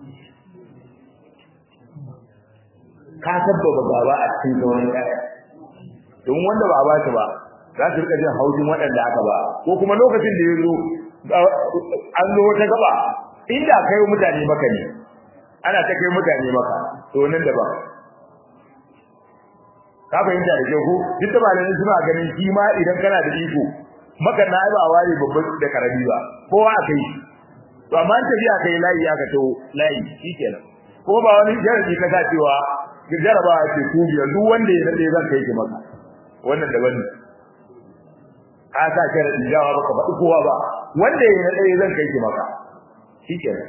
ka sabbaba gaba a cikin sauran ƴaƴa don wanda ba a ba shi ba za su rika jin haushin waɗanda aka ba ko kuma lokacin da ya zo an zo wata gaba inda kai mutane maka ne ana ta kai mutane maka to nan da ba ka fahimta da ke ku duk da malamai suna ganin shi ma idan kana da iko maka na ba ware babban da karami ba kowa a kai to amma an tafi a kai layi aka to layi shikenan ko ba wani jarabi ka sa cewa jaraba ce ku biyar duk wanda ya dade zan kai ki maka wannan daban ne ka sa sharadi jawa baka faɗi kowa ba wanda ya dade zan kai ki maka shikenan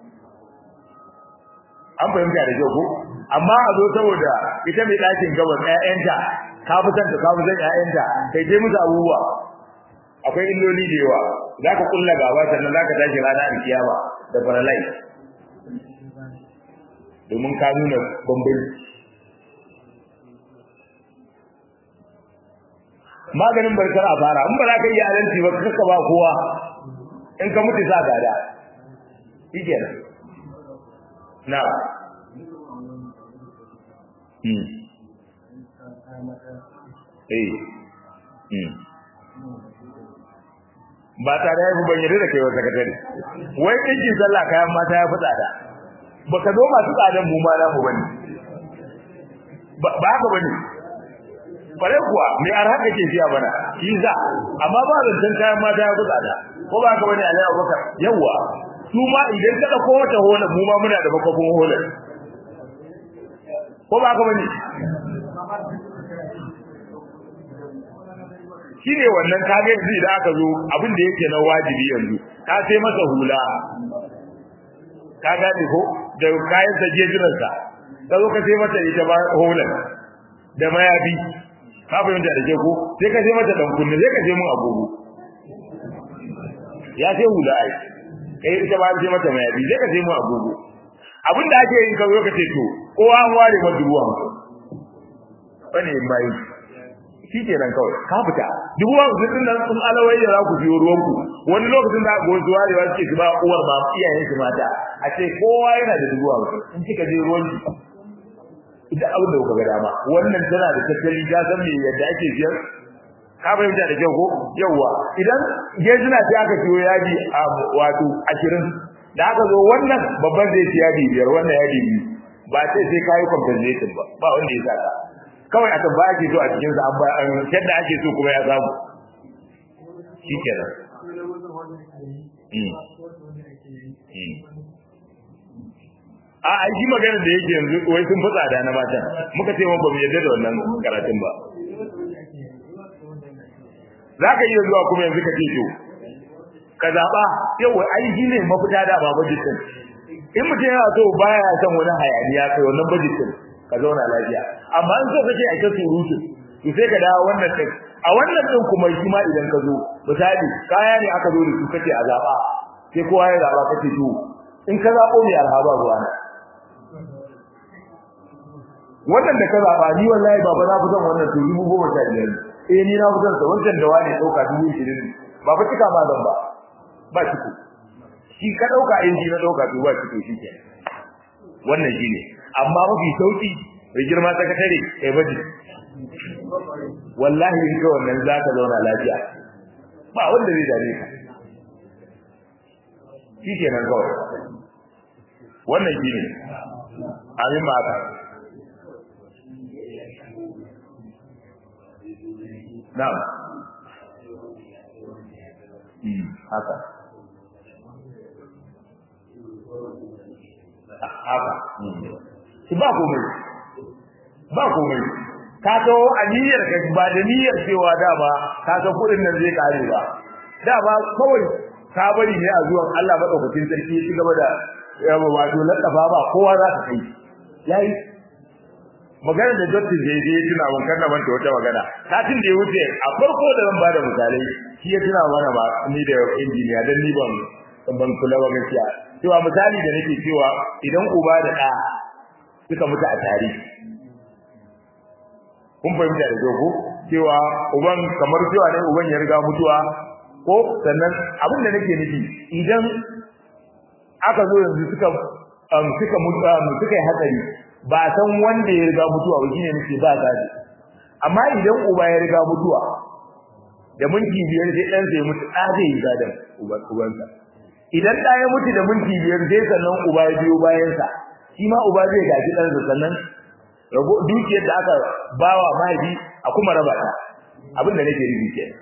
an fahimta da kyau ko amma a zo saboda ita mai ɗakin gaban ƴaƴanta ka fi son ta ka fi son ƴaƴanta kai dai musu abubuwa akwai illoli da yawa za ka kulla gaba sannan za ka tashi rana a kiyama da faralai domin ka nuna bambanci maganin barkar a fara in ba za ka yi adalci ba kaka ba kowa in ka mutu sa gada shike na hmm eh hmm ba ta da yafi bayyana da kai wa sakatare wai kinki sallah kayan mata ya fi tsada baka zo masu tsadan mu ma mu bane ba haka bane bare kuwa me arha kake jiya bana shi za amma ba da san kayan mata ya kusa da ko ba haka bane Alai Abubakar yawa su ma idan ka dauko wata hola mu ma muna da bakon hola ko ba haka bane shine wannan kage yanzu idan aka zo abin da yake na wajibi yanzu ka sai masa hula ka gane ko da kayan sa jejirarsa ka zo ka sai mata ita ba holan da mayafi ka fahimta da ke ko sai ka sai mata dan kunne sai ka sai mun agogo ya sai hula ai kai ita ba sai mata mayafi sai ka sai mun agogo abin da ake yin ka zo ka ce to kowa an ware ma dubu hamsin bane mai shi kenan kawai ka fita dubu hamsin din nan sun alawai da za ku biyo ruwanku wani lokacin da go zuwa da wasu ke ba uwar ba iyayen su mata a ce kowa yana da dubu hamsin in kika je ruwan ki ita abin da kuka ga dama wannan tana da tattali ta san me yadda ake biyar ka fahimta da kyau ko yawa idan gejina sai aka ciyo yaji a wato ashirin da aka zo wannan babban zai ci yadi biyar wannan yadi biyu ba sai sai kayi compensation ba ba wanda ya saka kawai a tabba ake so a cikin sa an ba an yadda ake so kuma ya samu shikenan a aiki magana da yake yanzu wai sun fi tsada na matan muka ce ba mu yadda da wannan karatun ba za ka iya zuwa kuma yanzu ka ce to ka zaɓa yau ai shi ne mafita da ba bajitin in mutum yana so baya son wani hayaniya kai wannan bajitin ka zauna lafiya amma in so kake a ta surutu to sai ka dawo wannan din a wannan din kuma shi ma idan ka zo misali kaya ne aka zo da su kace a zaɓa sai kowa ya zaɓa kace to in ka zaɓo mai arhaba ruwa na wannan da ka zaɓa ni wallahi baba na fi son wannan to dubu goma sha biyar eh ni na fi son sa wancan da wani ɗauka dubu ishirin ba fa cika ma zan ba ba ciko shi ka dauka in ji na dauka to ba ciko shi ke wannan shine amma mafi sauki mai girma sakatare kai baji wallahi in ka wannan za ka zauna lafiya ba wanda zai dame ka shi kenan kawai wannan shi ne amin ba haka na'am haka haka shi ba komai ba komai ka to a niyyar ka ba da niyyar cewa dama ka san kudin nan zai kare ba dama kawai ka bari ne a zuwan Allah madaukakin sarki ya ci gaba da yawa wato lakafa ba kowa za ka kai yayi magana da Dr. Jeje tuna mun kanna manta wata magana satin da ya wuce a farko da zan bada misalai shi ya tuna mana ba ni da injiniya dan ni ban ban kula ba gaskiya cewa misali da nake cewa idan uba da ɗa suka mutu a tare kun fahimta da jogo cewa uban kamar cewa ne uban ya riga mutuwa ko sannan abin da nake nufi idan aka zo yanzu suka suka mutu suka yi hatsari ba san wanda ya riga mutuwa ba shine nake ba gadi amma idan uba ya riga mutuwa da minti biyar sai dan sai mutu da zai yi gadan ubansa idan da ya mutu da minti biyar sai sannan uba ya biyo bayan sa shi ma uba zai gaji dan sa sannan rago dukiyar da aka bawa mahaifi a kuma raba ta abin da nake nufi kenan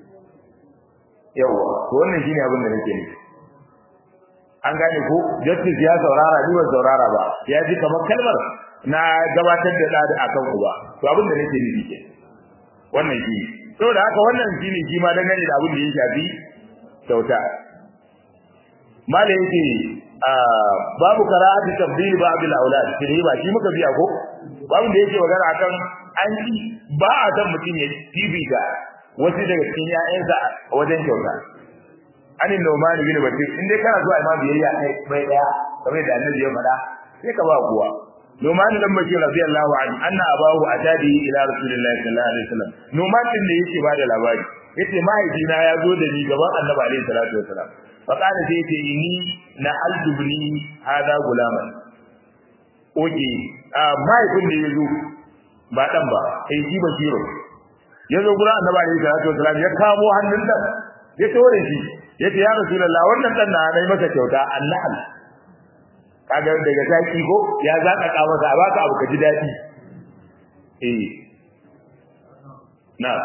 yawa to wannan shine abin da nake nufi an gane ko justice ya saurara ni ban saurara ba ya ji kamar kalmar na gabatar da dadi akan uba to abin da nake nufi ke wannan shi saboda haka wannan shine shi ma dangane da abin da ya shafi kyauta malai yake babu karatu tabdil ba'd al-aulad shi ba shi muka biya ko babu da yake magana akan an ci ba a san mutum ya bibita wasu daga cikin ƴaƴansa a wajen kyauta anin nomani bin bakir in dai kana zuwa imam biyayya kai bai daya kamar da annabi ya faɗa sai ka ba kuwa nomani dan bakir radiyallahu anhu anna abahu atadi ila rasulillahi sallallahu alaihi wasallam nomani din da yake bada labari yace mahaifina ya zo da ni gaban annabi alaihi salatu wasallam fa kana sai yace inni na aljubni hada gulaman oke a mahaifin da ya zo ba dan ba sai shi bashiro ya zo gurin annabi alaihi salatu wasallam ya kamo hannun dan ya tore shi yace ya rasulullah wannan dan na nayi masa kyauta annahal kaga daga zaki ko ya zaka ka masa a baka abu ka ji dadi eh na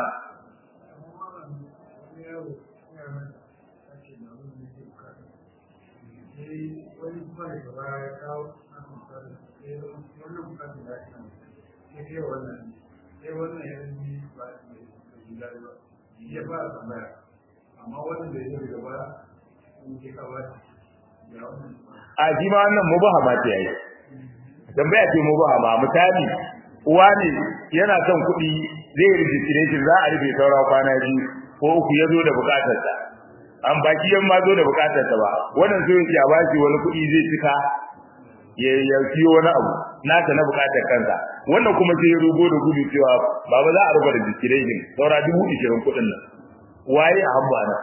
ya ba tambaya amma wanda ya yi gaba in ke kawai ya wannan a ji ma wannan mubahama ce yayi tambaya ce mubahama misali uwa ne yana son kuɗi zai registration za a rufe saura kwana biyu ko uku ya zo da bukatarsa an baki yan ma zo da bukatarsa ba wannan so yake a bashi wani kuɗi zai cika ya ya siyo wani abu nasa na bukatar kansa wannan kuma sai ya rugo da gudu cewa baba za a rufe registration saura dubu ishirin kuɗin nan waye a hamba na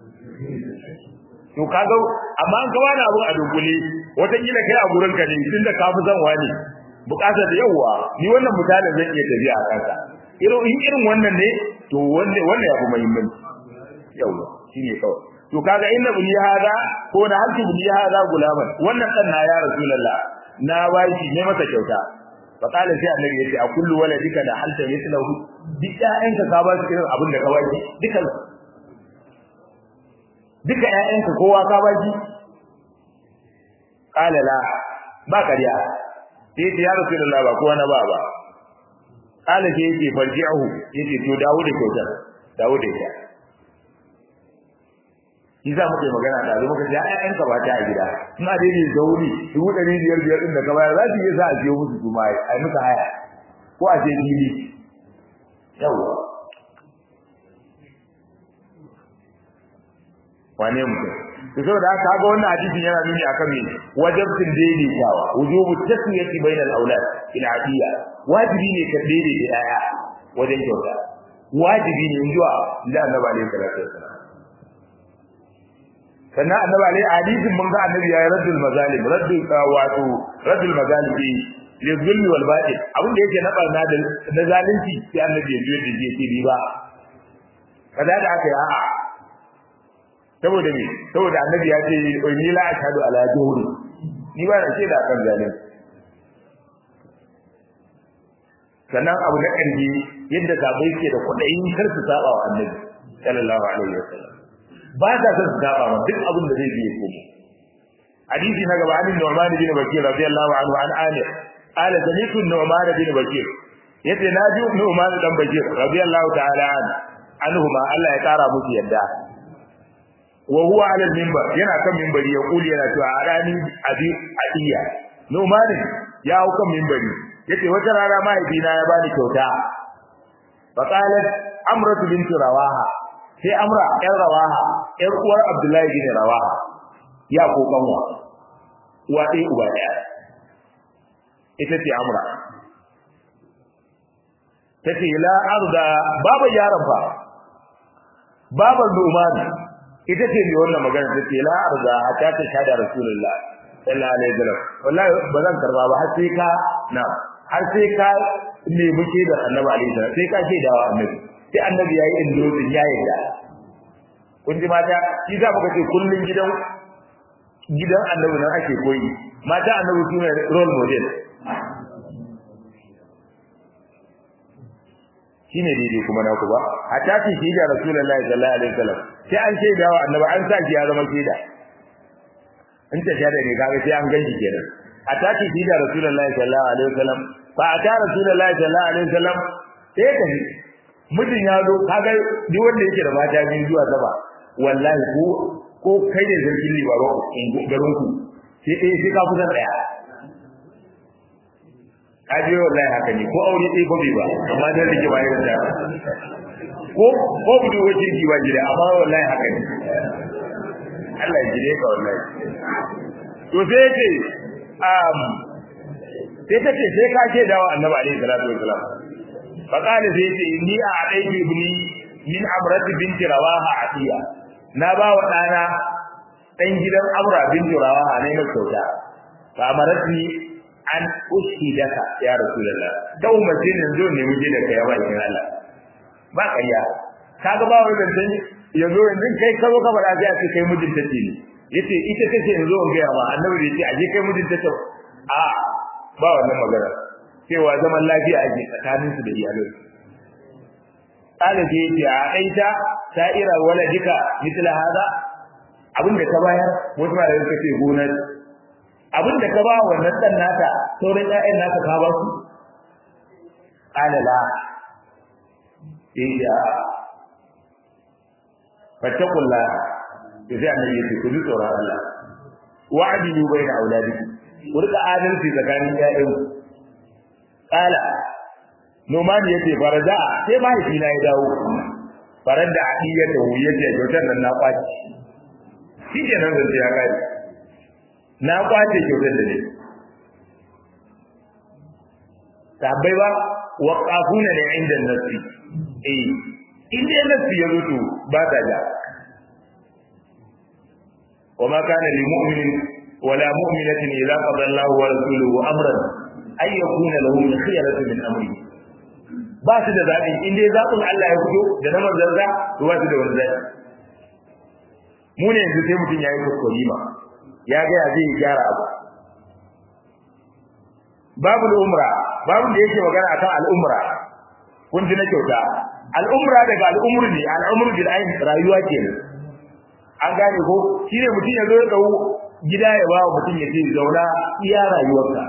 to kaga amma an kawo abu a dukule wata kila kai a gurin ka ne tunda ka fi son wani bukata da yawa ni wannan misalin zan iya tafiya a kansa irin in irin wannan ne to wannan wannan yafi muhimmanci yawa shine kawai to kaga inna bi hada ko da hanki bi hada gulaman wannan dan na ya rasulullah na bashi ne masa kyauta fa kala sai annabi yace a kullu waladika da halta mithlahu duk ƴaƴanka ka ba su irin abin da ka bashi dukan duka ƴaƴanka kowa ka baki qala la ba kariya sai ya rasulullah ba kowa na ba ba qala sai yake farji'ahu yace to dawo da kyautar dawo da ita shi za mu kai magana da muka ji ƴaƴanka ba ta a gida ina dai ne zauri dubu ɗari biyar biyar ɗin da ka bayar za su iya sa a siyo musu su mai a musu haya ko a ce fili yawwa wane mutum to saboda haka ga wannan hadisin yana nuni akan me wajibin daidaitawa wujubu tasmiyati bainal aulad ila adiya wajibi ne ka daidaita yaya wajen kyauta wajibi ne in zuwa da annabi alaihi salatu wasallam sannan annabi alaihi hadisin mun ga annabi ya raddul mazalim raddul wato raddul mazalim li zulmi wal batil abin da yake na barna da na zalunci sai annabi ya biyo da je ce riba kaza da aka yi a'a saboda me saboda annabi ya ce ni la ashhadu ala juhuri ni ba na ce da kan zalunci sannan abu na ƙarfi yadda sabai ke da kuɗayin kar su saba wa annabi sallallahu alaihi wasallam ba ta son su saba ma duk abin da zai biye kuma hadisi na gaba an Nu'man bin Bakir radiyallahu anhu an Amir ala sami'tu Nu'man bin Bakir yace na ji Nu'man dan Bakir radiyallahu ta'ala an anhuma Allah ya kara musu yadda wa huwa ala al-minbar yana kan minbari ya kuli yana cewa arani abi adiya Nu'man ya hau kan minbari yace wata rana mahaifina ya bani kyauta fa qalat amratu bint rawaha sai amra yar rawaha yar uwar abdullahi bin rawaha ya ko kanwa uwa ɗaya uba ɗaya ita ce amra tace la arda baba yaron fa baba numan ita ce mai wannan magana tace la arda hatta ta shada rasulullah sallallahu alaihi wasallam wallahi ba zan karba ba har sai ka na har sai ka nemi ke da annabi alaihi salam sai ka ce da annabi sai annabi yayi indozin ya yarda kun ji mata shi za mu ce kullun gidan gidan annabi nan ake koyi mata annabi su ne role model shine daidai kuma na ku ba hatta fi shi da rasulullahi sallallahu alaihi wasallam sai an shaida wa annabi an sa shi ya zama shaida in ta shaida ne kaga sai an ganji kenan hatta fi shi da rasulullahi sallallahu alaihi wasallam fa ata rasulullahi sallallahu alaihi wasallam sai ka ji mutum ya zo kaga duk wanda yake da mata biyu zuwa saba wallahi ko ko kai ne zargin libaro garin ku sai dai sai ka kusan daya kaje wallahi haka ne ko aure dai gobe ba amma dan rike ba irin da ko ko budu wajen ki ba gida amma wallahi haka ne Allah ya jire ka wallahi to sai ce um sai take sai ka ce dawo annabi alaihi salatu wasalam fa kana sai ce inni a adaitu ibni min amrati binti rawaha atiya na ba wa dana dan gidan amra binti rawaha ne mai kyauta fa amaratni an ushidaka ya rasulullah da umarci ne zo ne muje da kai bakin Allah ba kariya kaga ba wannan dan yazo yanzu kai ka zo ka fada sai a ce kai mijin tace ne yace ita tace yanzu in ga ma annabi yace aje kai mijin tace a ba wannan magana cewa zaman lafiya ake tsakanin su da iyalai kala je yace a aita sa'ira waladika mithla hada abinda ka bayar wasu ma da kace gonar abinda ka ba wannan dan naka sauran ƴaƴan naka ka ba su qala la iya fattakullah sai annabi ya ku ji tsoron Allah wa'dilu baina auladikum ku rika adalci tsakanin ƴaƴan qala Noman ya ce faraja sai mahaifina ya dawo farar da adiya da wuya ce kyautar nan na kwaci shi ke nan zance ya kai na kwace kyautar da ne sahabbai ba waqafuna ne inda nasi eh in dai nasi ya zo to ba ta ja وما كان لمؤمن ولا مؤمنة إذا قضى الله ورسوله أمرا أن يكون لهم الخيرة من أمره ba su da zaɓi in dai zaɓin Allah ya fito da na manzanza to ba su da wani zaɓi mu ne yanzu sai mutum ya yi kuskure ma ya ga ya zai gyara abu babu umra babu da yake magana akan al'umra kun ji na kyauta al'umra daga al'umru ne al'umru bil ayn rayuwa kenan an gane ko shine mutum ya zo ya dau gida ya ba mutum ya ce zauna iya rayuwarka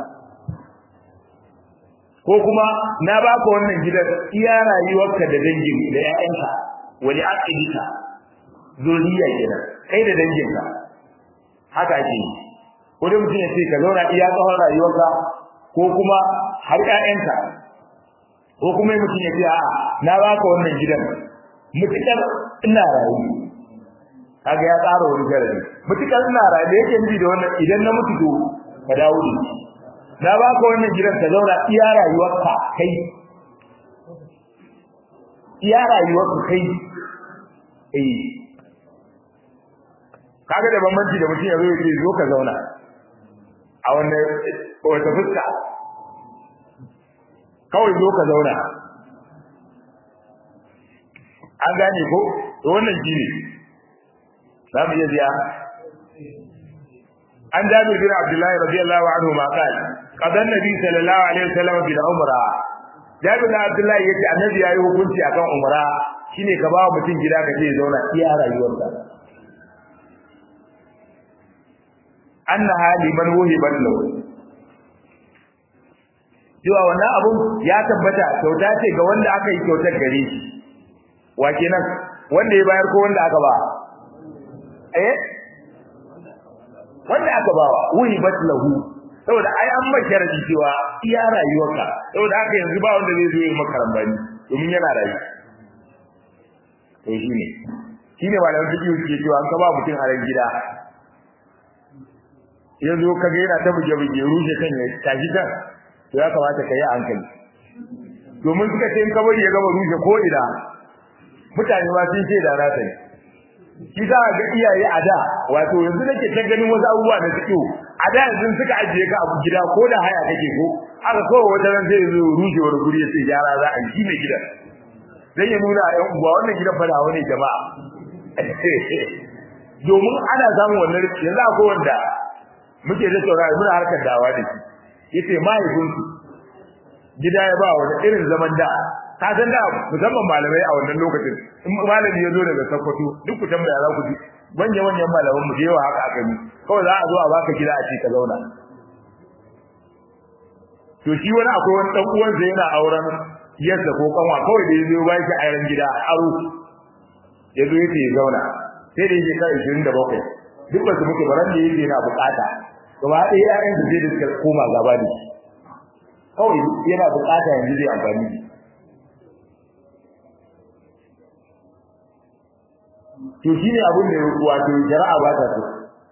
ko kuma na baka wannan gidan iya rayuwarka da dangin da ƴaƴanka wani aqidika zuriya kenan kai da danginka haka ake yi ko da mutum ya ce ka zauna iya tsawon rayuwarka ko kuma har ƴaƴanka ko kuma mutum ya ce a'a na baka wannan gidan mutukar ina rayu kaga ya tsara wani sharadi mutukar ina rayu yake nufi da wannan idan na mutu to ka dawo da shi na baka wannan gidan ka zauna iya rayuwarka kai iya rayuwarka kai eh kaga da bambanci da mutum ya zo ya ce zo ka zauna a wannan wata fuska kawai zo ka zauna an gane ko to wannan shine za mu iya biya an jabir bin abdullahi radiyallahu anhu ma qal qadan nabi sallallahu alaihi wasallam bil umra jabir bin abdullahi yace annabi yayi hukunci akan umra shine ka ba mutum gida ka je zauna iya rayuwarsa annaha liman wuhibat lahu cewa wannan abun ya tabbata kyauta ce ga wanda aka yi kyautar gare shi wa kenan wanda ya bayar ko wanda aka ba eh wanda aka bawa wuhibat lahu saboda ai an maka sharadi cewa iya rayuwarka saboda haka yanzu ba wanda zai zo ya maka rambani domin yana rayu to shine shine malamin fiqh ke cewa an ka ba mutum a ran gida yanzu ka ga yana ta buge buge rushe kan ya tashi kan to ya kamata ka yi hankali domin suka ce in ka bari ya gama rushe ko ina mutane ma sun ce da na sani shi za ga iyaye a da wato yanzu nake ta ganin wasu abubuwa da suke a da yanzu suka ajiye ka abu gida ko da haya kake ko aka kowa wata ran zai zo rushewar guri ya ce gyara za a yi mai gidan dan ya nuna a yan uwa wannan gidan fa da wani jama'a domin ana samun wannan yanzu akwai wanda muke da saurari muna harkar dawa da shi yace mahaifinsu gida ya ba wani irin zaman da ka san da musamman malamai a wannan lokacin in malami ya zo daga Sokoto duk ku tambaya za ku ji manya manyan malaman mu yawa haka aka yi kawai za a zo a baka gida a ce ka zauna to shi wani akwai wani dan uwansa yana auren yadda ko kanwa kawai da yazo ba shi ayran gida a aro yazo yace ya zauna sai da yake kai 27 duk ba su muke baran da yake yana bukata gaba ɗaya ƴaƴan su sai da suka koma gaba da shi kawai yana bukata yanzu zai amfani to shine abin da wato jara'a ba ta so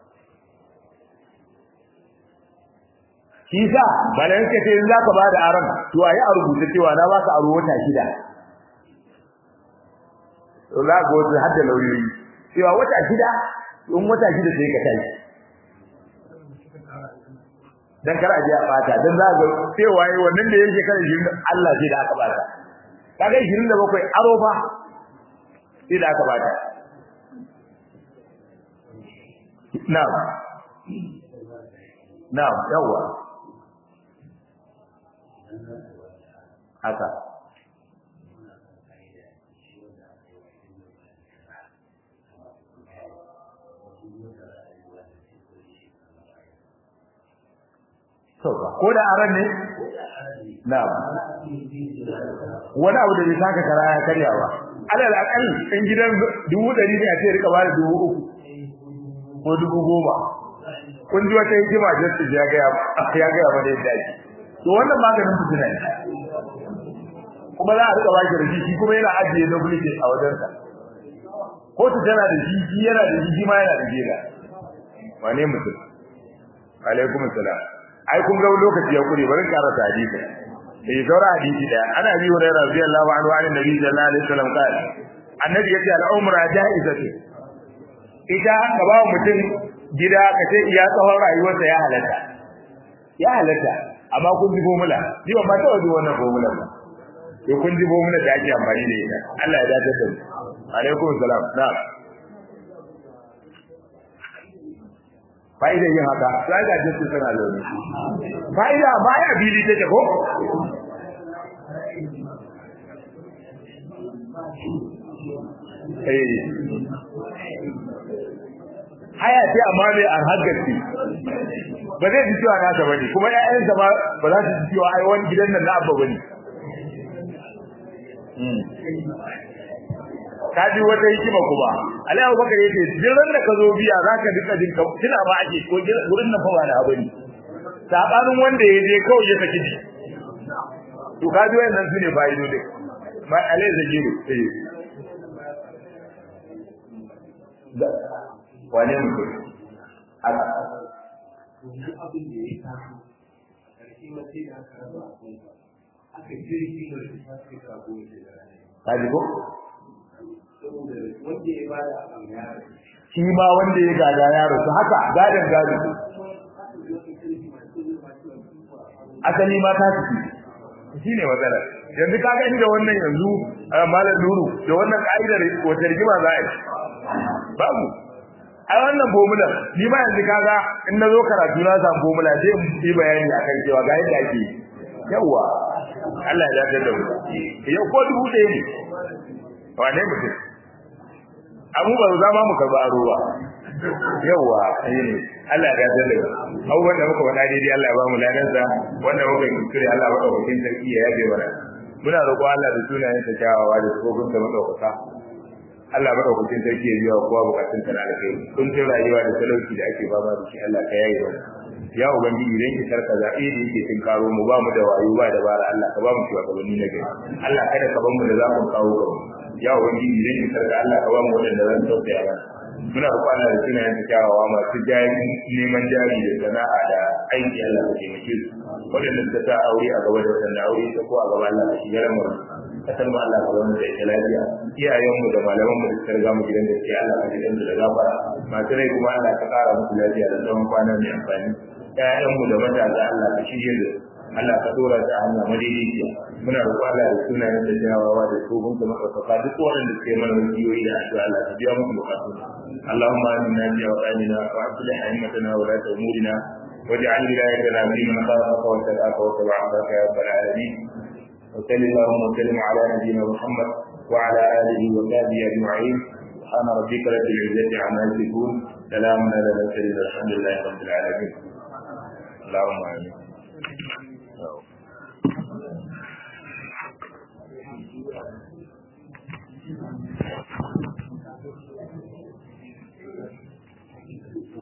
shi sa balan ka ce in zaka bada aron to ayi a rubuta cewa na baka aro wata shida to za ga wata hadda lauyoyi cewa wata shida in wata shida sai ka tashi dan kar a je a bata dan za ga cewa yi wannan da yake kan shi Allah sai da aka bata kaga 27 aro fa sai da aka bata na'am na'am yawa haka sauka ko da aran ne na'am wani abu da bai saka kara ya karyawa alal akal in gidan dubu ɗari ne a ce rika bada dubu uku ko dubu goma kun ji wata hikima justice ya ga ya ga ba da yadda ake to wannan maganin fitina ne kuma za a rika ba shi rashi shi kuma yana ajiye duplicate a wajensa kotu tana da shi shi yana da shi ma yana da jela wane mutum alaikum salam ai kun ga lokaci ya kure bari karanta hadisi eh saura hadisi da ana bi wa radiyallahu anhu an nabi sallallahu alaihi wasallam qala annabi yace al-umra jaizatu ita ka ba mutum gida ka ce iya tsawon rayuwarsa ya halatta ya halatta amma kun ji formula ji ba ta wajen wannan formula ba to kun ji formula da ake amfani da ita Allah ya dace da mu alaikum salam na'am fa'ida yin haka sai ga jinsu suna zaune fa'ida ba ya bili take ko eh haya ce amma mai arhagarci ba zai ji cewa nasa bane kuma ƴaƴansa ba ba za su ji cewa ai wani gidan nan na abba bane ka ji wata hikima kuma Ali Abubakar yace jiran da ka zo biya zaka duka jin ka tuna ba ake ko gurin nan fa ba na bane sabanin wanda ya je kawai ya saki ji to ka ji wannan sune fa'ido dai ma alai zagiru eh da wane mutum haka wannan abin da ya taso ƙarshe ma sai da aka raba abin aka jirgi da su ta kai sabo da rana ka ji ko saboda wanda ya bada abin ya shi ma wanda ya gada ya rasu haka gadan gado asali ma ta ciki shi ne matsalar yanzu ka gani da wannan yanzu malam nuru da wannan ka'idar wata rigima za a yi babu ai wannan formula ni ma yanzu kaga in na zo karatu na samu formula sai in yi bayani akan cewa ga yadda ake yawa Allah ya dace da mu yau ko dubu ɗaya ne wane mutum abu ba za ma mu karba aro ba yawa ne Allah ya dace da mu abubuwan da muka faɗa daidai Allah ya ba mu ladansa wanda muka yi kuskure Allah ya ɗaukakin sarki ya yabe mana muna roƙon Allah da sunayen sa kyawawa da tsofin da madaukaka Allah madaukakin sarki ya biya wa kowa bukatun ta na alkhairi kun ce rayuwa da talauci da ake fama da shi Allah ka yaye mana ya ubangiji idan ki sarka zaɓe da yake tun karo mu ba mu da wayo ba da bara Allah ka ba mu shugabanni na gari Allah kada ka ban mu da za mu kawo ga ya ubangiji idan ki sarka Allah ka ba mu wadanda zan tausaya mana muna roƙon Allah da sunayen ta kyawawa masu jari neman jari da sana'a da aiki Allah ka taimake su wadanda suka sa aure a gaba da wadanda aure ta ko a gaba Allah ka shigar mu kasar mu Allah ka zama da ita lafiya iyayenmu da malaman mu da suka riga mu gidan da ke Allah ka gidan da gafara masu rai kuma Allah ka kara musu lafiya da tsawon kwana mai amfani ƴaƴanmu da matasa Allah ka shirye da Allah ka dora ta hanya madaidaiciya muna roƙo Allah da sunayen da jawawa da tsohon da maɗaukaka duk waɗanda suke mana wasiyoyi da addu'a Allah ka biya musu bukatu اللهم آمنا في أوطاننا وأصلح أئمتنا ولاة أمورنا واجعل ولايتنا في من خافك واتقاك واتبع عبادك يا رب العالمين وصل اللهم وسلم على نبينا محمد وعلى اله وصحبه اجمعين سبحان ربك رب العزه عما يصفون سلام على المرسلين الحمد لله رب العالمين اللهم امين